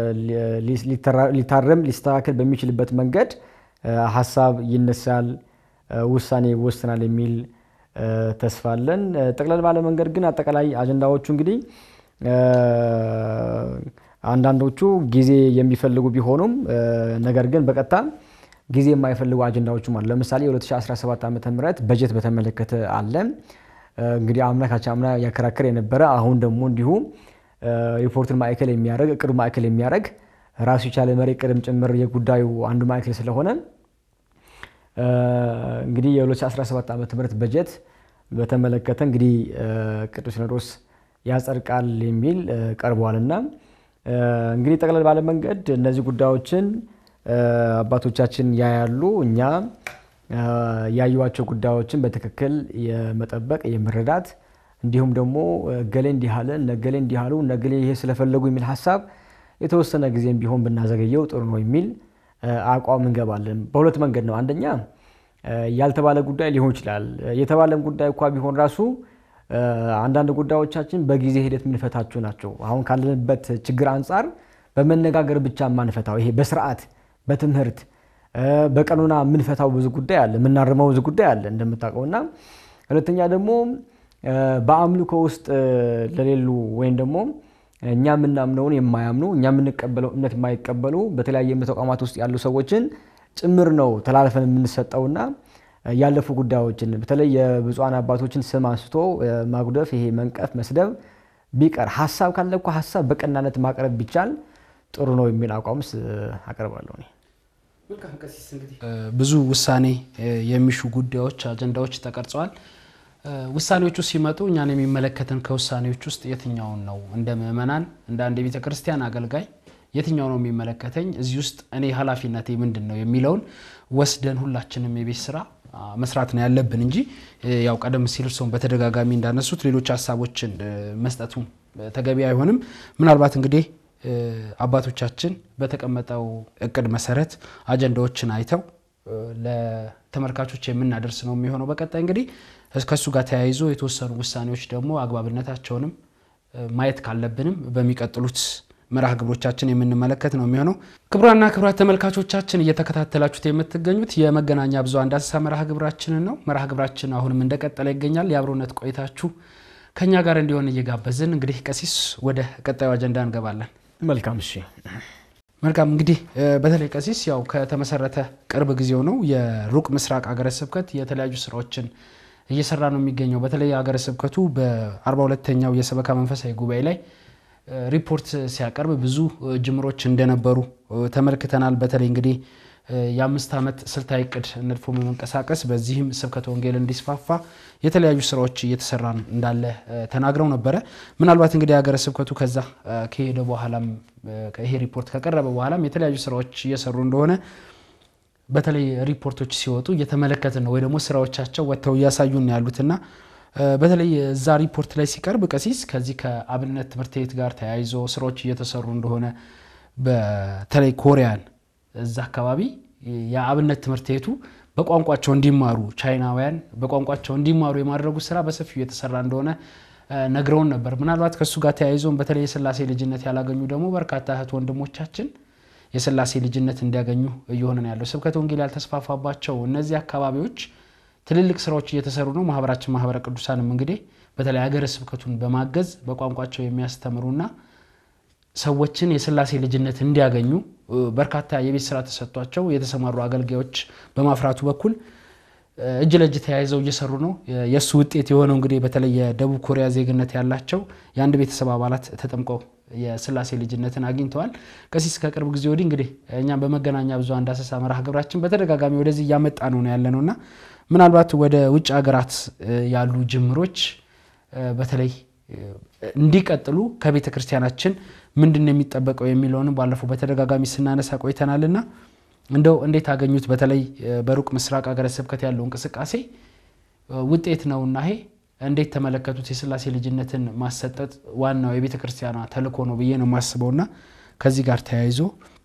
ሊታረም ሊስተካከል በሚችልበት መንገድ ሀሳብ ይነሳል፣ ውሳኔ ይወስናል የሚል ተስፋ አለን። ጠቅለል ባለ መንገድ ግን አጠቃላይ አጀንዳዎቹ እንግዲህ አንዳንዶቹ ጊዜ የሚፈልጉ ቢሆኑም ነገር ግን በቀጥታ ጊዜ የማይፈልጉ አጀንዳዎችም አሉ። ለምሳሌ የ2017 ዓ ም በጀት በተመለከተ አለ። እንግዲህ አምና ካቻምና ያከራከር የነበረ አሁን ደግሞ እንዲሁ ሪፖርትን ማዕከል የሚያደርግ እቅዱ ማዕከል የሚያደርግ ራሱ የቻለ መሪ ቅድም ጭምር የጉዳዩ አንዱ ማዕከል ስለሆነ እንግዲህ የ2017 ዓ ም በጀት በተመለከተ እንግዲህ ቅዱስ ሲኖዶስ ያጸድቃል የሚል ቀርቧልና እንግዲህ ጠቅለል ባለ መንገድ እነዚህ ጉዳዮችን አባቶቻችን ያያሉ። እኛ ያዩዋቸው ጉዳዮችን በትክክል የመጠበቅ የመረዳት እንዲሁም ደግሞ እገሌ እንዲህ አለ እነገሌ እንዲህ አሉ እነገሌ ይሄ ስለፈለጉ የሚል ሀሳብ የተወሰነ ጊዜም ቢሆን ብናዘገየው ጥሩ ነው የሚል አቋም እንገባለን። በሁለት መንገድ ነው። አንደኛ ያልተባለ ጉዳይ ሊሆን ይችላል። የተባለም ጉዳይ እኳ ቢሆን ራሱ አንዳንድ ጉዳዮቻችን በጊዜ ሂደት የምንፈታቸው ናቸው። አሁን ካለንበት ችግር አንጻር በመነጋገር ብቻ የማንፈታው ይሄ በስርዓት በትምህርት በቀኖና የምንፈታው ብዙ ጉዳይ አለ፣ የምናርመው ብዙ ጉዳይ አለ እንደምታውቀው እና ሁለተኛ ደግሞ በአምልኮ ውስጥ ለሌሉ ወይም ደግሞ እኛ የምናምነውን የማያምኑ እኛ የምንቀበለው እምነት የማይቀበሉ በተለያየ እምነት ተቋማት ውስጥ ያሉ ሰዎችን ጭምር ነው ተላልፈን የምንሰጠውና ያለፉ ጉዳዮችን በተለይ የብፁዓን አባቶችን ስም አንስቶ ማጉደፍ፣ ይሄ መንቀፍ፣ መስደብ ቢቀር ሀሳብ ካለ እኮ ሀሳብ በቀናነት ማቅረብ ቢቻል ጥሩ ነው የሚል አቋምስ አቀርባለሁ። ብዙ ውሳኔ የሚሹ ጉዳዮች፣ አጀንዳዎች ተቀርጸዋል። ውሳኔዎቹ ሲመጡ እኛን የሚመለከትን ከውሳኔዎች ውስጥ የትኛውን ነው እንደ ምእመናን እንደ አንድ የቤተ ክርስቲያን አገልጋይ የትኛው ነው የሚመለከተኝ እዚህ ውስጥ እኔ ኃላፊነቴ ምንድን ነው የሚለውን ወስደን ሁላችንም የቤት ስራ መስራት ነው ያለብን እንጂ ያው ቀደም ሲል እርስዎም በተደጋጋሚ እንዳነሱት ሌሎች ሀሳቦችን መስጠቱ ተገቢ አይሆንም። ምናልባት እንግዲህ አባቶቻችን በተቀመጠው እቅድ መሰረት አጀንዳዎችን አይተው ለተመልካቾች የምናደርስ ነው የሚሆነው። በቀጣይ እንግዲህ ከእሱ ጋር ተያይዞ የተወሰኑ ውሳኔዎች ደግሞ አግባብነታቸውንም ማየት ካለብንም በሚቀጥሉት መርሃ ግብሮቻችን የምንመለከት ነው የሚሆነው። ክቡራና ክቡራት ተመልካቾቻችን እየተከታተላችሁት የምትገኙት የመገናኛ ብዙኃን ዳሰሳ መርሃ ግብራችንን ነው። መርሃ ግብራችን አሁንም እንደቀጠለ ይገኛል። የአብሮነት ቆይታችሁ ከኛ ጋር እንዲሆን እየጋበዝን እንግዲህ ቀሲስ ወደ ቀጣዩ አጀንዳ እንገባለን። መልካም እሺ። መልካም እንግዲህ በተለይ ቀሲስ ያው ከተመሰረተ ቅርብ ጊዜው ነው የሩቅ ምስራቅ ሀገረ ስብከት የተለያዩ ስራዎችን እየሰራ ነው የሚገኘው። በተለይ ሀገረ ስብከቱ በአርባ ሁለተኛው የሰበካ መንፈሳዊ ጉባኤ ላይ ሪፖርት ሲያቀርብ ብዙ ጅምሮች እንደነበሩ ተመልክተናል። በተለይ እንግዲህ የአምስት ዓመት ስልታዊ እቅድ ነድፎ በመንቀሳቀስ በዚህም ስብከተ ወንጌል እንዲስፋፋ የተለያዩ ስራዎች እየተሰራ እንዳለ ተናግረው ነበረ። ምናልባት እንግዲህ ሀገረ ስብከቱ ከዛ ከሄደ በኋላም ይሄ ሪፖርት ከቀረበ በኋላም የተለያዩ ስራዎች እየሰሩ እንደሆነ በተለይ ሪፖርቶች ሲወጡ እየተመለከትን ነው ወይ ደግሞ ስራዎቻቸው ወጥተው እያሳዩን ያሉትና በተለይ እዛ ሪፖርት ላይ ሲቀርብ ቀሲስ ከዚህ ከአብነት ትምህርት ቤት ጋር ተያይዞ ስራዎች እየተሰሩ እንደሆነ በተለይ ኮሪያን እዛ አካባቢ የአብነት ትምህርት ቤቱ በቋንቋቸው እንዲማሩ ቻይናውያን በቋንቋቸው እንዲማሩ የማድረጉ ስራ በሰፊው የተሰራ እንደሆነ ነግረውን ነበር። ምናልባት ከእሱ ጋር ተያይዞም በተለይ የስላሴ ልጅነት ያላገኙ ደግሞ በርካታ እህት ወንድሞቻችን የስላሴ ልጅነት እንዲያገኙ እየሆነ ነው ያለው። ስብከተ ወንጌል ያልተስፋፋባቸው እነዚህ አካባቢዎች ትልልቅ ስራዎች እየተሰሩ ነው። ማህበራችን ማህበረ ቅዱሳንም እንግዲህ በተለይ ሀገረ ስብከቱን በማገዝ በቋንቋቸው የሚያስተምሩና ሰዎችን የስላሴ ልጅነት እንዲያገኙ በርካታ የቤት ስራ ተሰጥቷቸው የተሰማሩ አገልጋዮች በማፍራቱ በኩል እጅ ለእጅ ተያይዘው እየሰሩ ነው። የእሱ ውጤት የሆነው እንግዲህ በተለይ የደቡብ ኮሪያ ዜግነት ያላቸው የአንድ ቤተሰብ አባላት ተጠምቀው የስላሴ ልጅነትን አግኝተዋል። ቀሲስ ከቅርብ ጊዜ ወዲህ እንግዲህ እኛም በመገናኛ ብዙኃን ዳሰሳ መርሃ ግብራችን በተደጋጋሚ ወደዚህ እያመጣ ነው ነው ያለ ነው እና ምናልባት ወደ ውጭ ሀገራት ያሉ ጅምሮች በተለይ እንዲቀጥሉ ከቤተ ክርስቲያናችን ምንድን ነው የሚጠበቀው የሚለውንም ባለፈው በተደጋጋሚ ስናነሳ ቆይተናልና እንደው እንዴት አገኙት? በተለይ በሩቅ ምስራቅ ሀገረ ስብከት ያለው እንቅስቃሴ ውጤት ነውና ይሄ እንዴት ተመለከቱት? የስላሴ ልጅነትን ማሰጠት ዋናው የቤተ ክርስቲያኗ ተልእኮ ነው ብዬ ነው የማስበውና ከዚህ ጋር ተያይዞ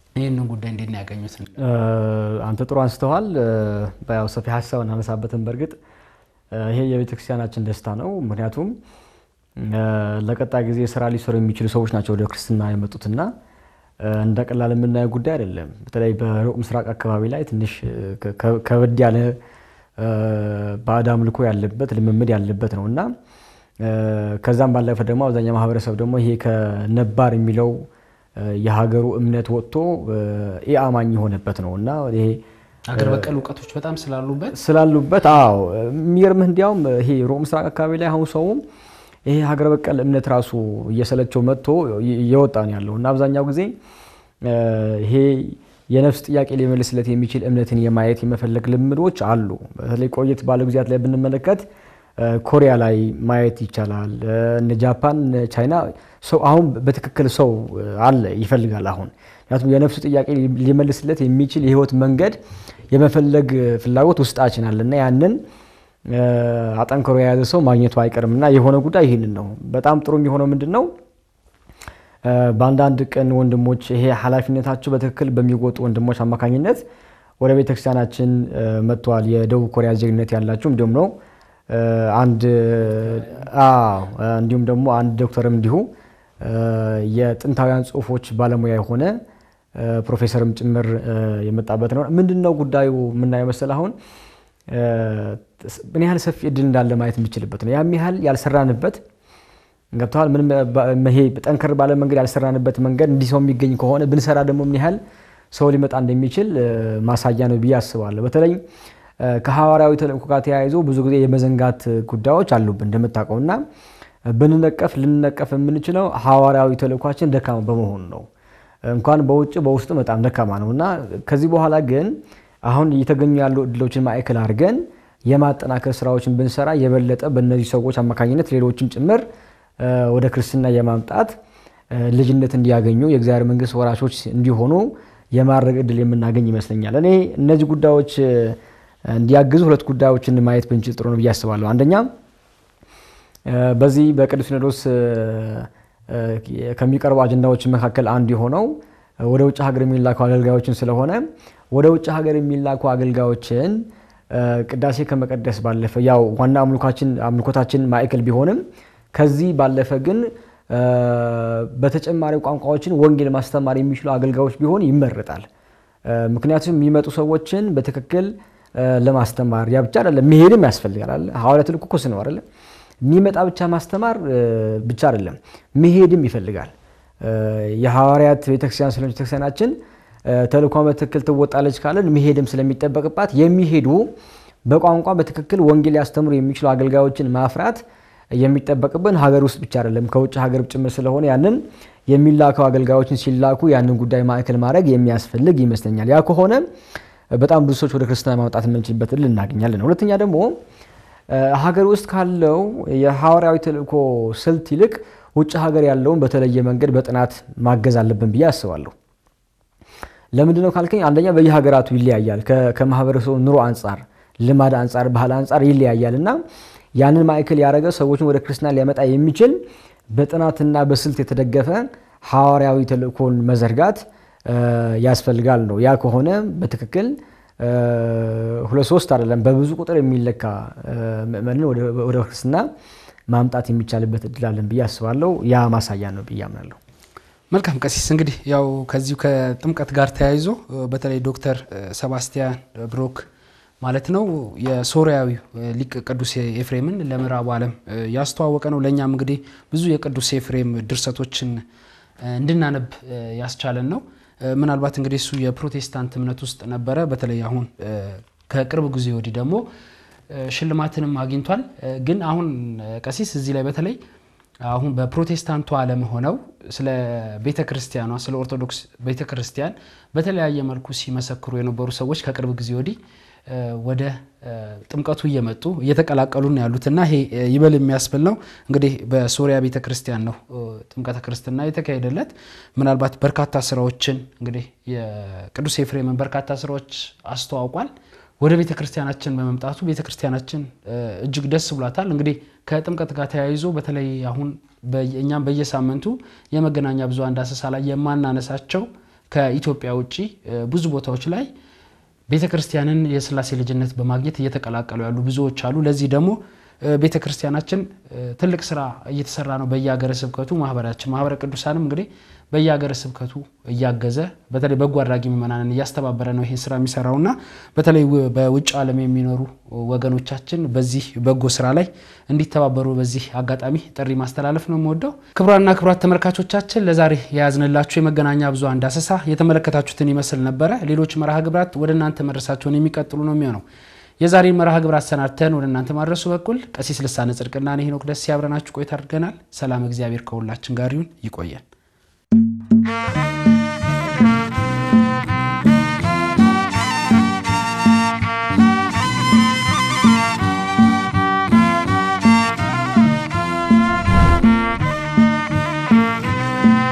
ይህንን ጉዳይ እንዴት ነው ያገኙት? አንተ ጥሩ አንስተዋል። ያው ሰፊ ሀሳብ እናነሳበትን። በእርግጥ ይሄ የቤተክርስቲያናችን ደስታ ነው። ምክንያቱም ለቀጣይ ጊዜ ስራ ሊሰሩ የሚችሉ ሰዎች ናቸው ወደ ክርስትና የመጡትና እንደ ቀላል የምናየው ጉዳይ አይደለም። በተለይ በሩቅ ምስራቅ አካባቢ ላይ ትንሽ ከበድ ያለ ባዕድ አምልኮ ያለበት ልምምድ ያለበት ነው እና ከዛም ባለፈ ደግሞ አብዛኛው ማህበረሰብ ደግሞ ይሄ ከነባር የሚለው የሀገሩ እምነት ወጥቶ ኢአማኝ የሆነበት ነው እና ይሄ አገር በቀል እውቀቶች በጣም ስላሉበት ስላሉበት አዎ የሚገርምህ እንዲያውም ይሄ ሩቅ ምስራቅ አካባቢ ላይ አሁን ሰውም ይሄ ሀገር በቀል እምነት ራሱ እየሰለቸው መጥቶ እየወጣ ነው ያለው እና አብዛኛው ጊዜ ይሄ የነፍስ ጥያቄ ሊመልስለት የሚችል እምነትን የማየት የመፈለግ ልምዶች አሉ። በተለይ ቆየት ባለ ጊዜያት ላይ ብንመለከት ኮሪያ ላይ ማየት ይቻላል። እነ ጃፓን፣ ቻይና ሰው አሁን በትክክል ሰው አለ ይፈልጋል። አሁን ምክንያቱም የነፍሱ ጥያቄ ሊመልስለት የሚችል የህይወት መንገድ የመፈለግ ፍላጎት ውስጣችን አለ እና ያንን አጠንክሮ የያዘ ሰው ማግኘቱ አይቀርም እና የሆነ ጉዳይ ይህንን ነው። በጣም ጥሩ የሚሆነው ምንድን ነው? በአንዳንድ ቀን ወንድሞች ይሄ ኃላፊነታቸው በትክክል በሚወጡ ወንድሞች አማካኝነት ወደ ቤተክርስቲያናችን መጥተዋል። የደቡብ ኮሪያ ዜግነት ያላቸው እንዲሁም ነው አንድ እንዲሁም ደግሞ አንድ ዶክተርም እንዲሁ የጥንታውያን ጽሁፎች ባለሙያ የሆነ ፕሮፌሰርም ጭምር የመጣበት ነው። ምንድን ነው ጉዳዩ የምናየው መሰል አሁን ምን ያህል ሰፊ እድል እንዳለ ማየት የምችልበት ነው። ያም ያህል ያልሰራንበት ገብተዋል። ምንም ይሄ ጠንከር ባለ መንገድ ያልሰራንበት መንገድ እንዲህ ሰው የሚገኝ ከሆነ ብንሰራ ደግሞ ምን ያህል ሰው ሊመጣ እንደሚችል ማሳያ ነው ብዬ አስባለሁ። በተለይ ከሐዋርያዊ ተልእኮ ጋር ተያይዞ ብዙ ጊዜ የመዘንጋት ጉዳዮች አሉብን እንደምታውቀው እና ብንነቀፍ ልንነቀፍ የምንችለው ሐዋርያዊ ተልእኳችን ደካማ በመሆኑ ነው። እንኳን በውጭ በውስጡ በጣም ደካማ ነው እና ከዚህ በኋላ ግን አሁን እየተገኙ ያሉ እድሎችን ማዕከል አድርገን የማጠናከር ስራዎችን ብንሰራ የበለጠ በእነዚህ ሰዎች አማካኝነት ሌሎችም ጭምር ወደ ክርስትና የማምጣት ልጅነት እንዲያገኙ የእግዚአብሔር መንግስት ወራሾች እንዲሆኑ የማድረግ እድል የምናገኝ ይመስለኛል። እኔ እነዚህ ጉዳዮች እንዲያግዙ ሁለት ጉዳዮችን ማየት ብንችል ጥሩ ነው ብዬ አስባለሁ። አንደኛ በዚህ በቅዱስ ሲኖዶስ ከሚቀርቡ አጀንዳዎች መካከል አንዱ የሆነው ወደ ውጭ ሀገር የሚላኩ አገልጋዮችን ስለሆነ ወደ ውጭ ሀገር የሚላኩ አገልጋዮችን ቅዳሴ ከመቀደስ ባለፈ ያው ዋና አምልኮታችን ማዕከል ቢሆንም ከዚህ ባለፈ ግን በተጨማሪ ቋንቋዎችን ወንጌል ማስተማር የሚችሉ አገልጋዮች ቢሆን ይመረጣል። ምክንያቱም የሚመጡ ሰዎችን በትክክል ለማስተማር ያ ብቻ አይደለም፣ መሄድም ያስፈልጋል። ሐዋርያዊ ተልእኮ እኮ ነው አይደለም። የሚመጣ ብቻ ማስተማር ብቻ አይደለም፣ መሄድም ይፈልጋል። የሐዋርያት ቤተክርስቲያን ስለሆነች ቤተክርስቲያናችን ተልእኳን በትክክል ትወጣለች ካለን መሄድም ስለሚጠበቅባት የሚሄዱ በቋንቋ በትክክል ወንጌል ሊያስተምሩ የሚችሉ አገልጋዮችን ማፍራት የሚጠበቅብን ሀገር ውስጥ ብቻ አይደለም ከውጭ ሀገር ጭምር ስለሆነ ያንን የሚላከው አገልጋዮችን ሲላኩ ያንን ጉዳይ ማዕከል ማድረግ የሚያስፈልግ ይመስለኛል። ያ ከሆነ በጣም ብዙ ሰዎች ወደ ክርስትና ማምጣት የምንችልበት እድል እናገኛለን። ሁለተኛ ደግሞ ሀገር ውስጥ ካለው የሐዋርያዊ ተልእኮ ስልት ይልቅ ውጭ ሀገር ያለውን በተለየ መንገድ በጥናት ማገዝ አለብን ብዬ አስባለሁ። ለምንድን ነው ካልከኝ፣ አንደኛ በየሀገራቱ ይለያያል። ከማህበረሰቡ ኑሮ አንጻር፣ ልማድ አንጻር፣ ባህል አንጻር ይለያያል እና ያንን ማዕከል ያደረገ ሰዎችን ወደ ክርስትና ሊያመጣ የሚችል በጥናትና በስልት የተደገፈ ሐዋርያዊ ተልእኮን መዘርጋት ያስፈልጋል ነው። ያ ከሆነ በትክክል ሁለት ሶስት አይደለም በብዙ ቁጥር የሚለካ ምእመንን ወደ ክርስትና ማምጣት የሚቻልበት እድል አለን ብዬ አስባለሁ። ያ ማሳያ ነው ብዬ አምናለሁ። መልካም ቀሲስ፣ እንግዲህ ያው ከዚሁ ከጥምቀት ጋር ተያይዞ በተለይ ዶክተር ሰባስቲያን ብሮክ ማለት ነው የሶሪያዊ ሊቅ ቅዱስ ኤፍሬምን ለምዕራቡ ዓለም ያስተዋወቀ ነው። ለእኛም እንግዲህ ብዙ የቅዱስ ኤፍሬም ድርሰቶችን እንድናነብ ያስቻለን ነው። ምናልባት እንግዲህ እሱ የፕሮቴስታንት እምነት ውስጥ ነበረ። በተለይ አሁን ከቅርብ ጊዜ ወዲህ ደግሞ ሽልማትንም አግኝቷል። ግን አሁን ቀሲስ እዚህ ላይ በተለይ አሁን በፕሮቴስታንቱ ዓለም ሆነው ስለ ቤተ ክርስቲያኗ ስለ ኦርቶዶክስ ቤተ ክርስቲያን በተለያየ መልኩ ሲመሰክሩ የነበሩ ሰዎች ከቅርብ ጊዜ ወዲህ ወደ ጥምቀቱ እየመጡ እየተቀላቀሉ ነው ያሉት እና ይሄ ይበል የሚያስብል ነው። እንግዲህ በሶሪያ ቤተ ክርስቲያን ነው ጥምቀተ ክርስትና የተካሄደለት። ምናልባት በርካታ ስራዎችን እንግዲህ የቅዱስ ኤፍሬምን በርካታ ስራዎች አስተዋውቋል። ወደ ቤተ ክርስቲያናችን በመምጣቱ ቤተ ክርስቲያናችን እጅግ ደስ ብሏታል። እንግዲህ ከጥምቀት ጋር ተያይዞ በተለይ አሁን እኛም በየሳምንቱ የመገናኛ ብዙኃን ዳሰሳ ላይ የማናነሳቸው ከኢትዮጵያ ውጭ ብዙ ቦታዎች ላይ ቤተ ክርስቲያንን የስላሴ ልጅነት በማግኘት እየተቀላቀሉ ያሉ ብዙዎች አሉ። ለዚህ ደግሞ ቤተ ክርስቲያናችን ትልቅ ስራ እየተሰራ ነው። በየሀገረ ስብከቱ ማህበራችን ማህበረ ቅዱሳንም እንግዲህ በየሀገረ ስብከቱ እያገዘ በተለይ በጎ አድራጊ ምዕመናንን እያስተባበረ ነው ይሄን ስራ የሚሰራውና በተለይ በውጭ ዓለም የሚኖሩ ወገኖቻችን በዚህ በጎ ስራ ላይ እንዲተባበሩ በዚህ አጋጣሚ ጥሪ ማስተላለፍ ነው የምወደው። ክቡራንና ክቡራት ተመልካቾቻችን ለዛሬ የያዝንላችሁ የመገናኛ ብዙኃን ዳሰሳ የተመለከታችሁትን ይመስል ነበረ። ሌሎች መርሃ ግብራት ወደ እናንተ መድረሳቸውን የሚቀጥሉ ነው የሚሆነው። የዛሬን መርሃ ግብር አሰናድተን ወደ እናንተ ማድረሱ በኩል ቀሲስ ልሳነ ጽድቅና እኔ ሄኖክ ደስ ያብረናችሁ ቆይታ አድርገናል። ሰላም እግዚአብሔር ከሁላችን ጋር ይሁን። ይቆየን።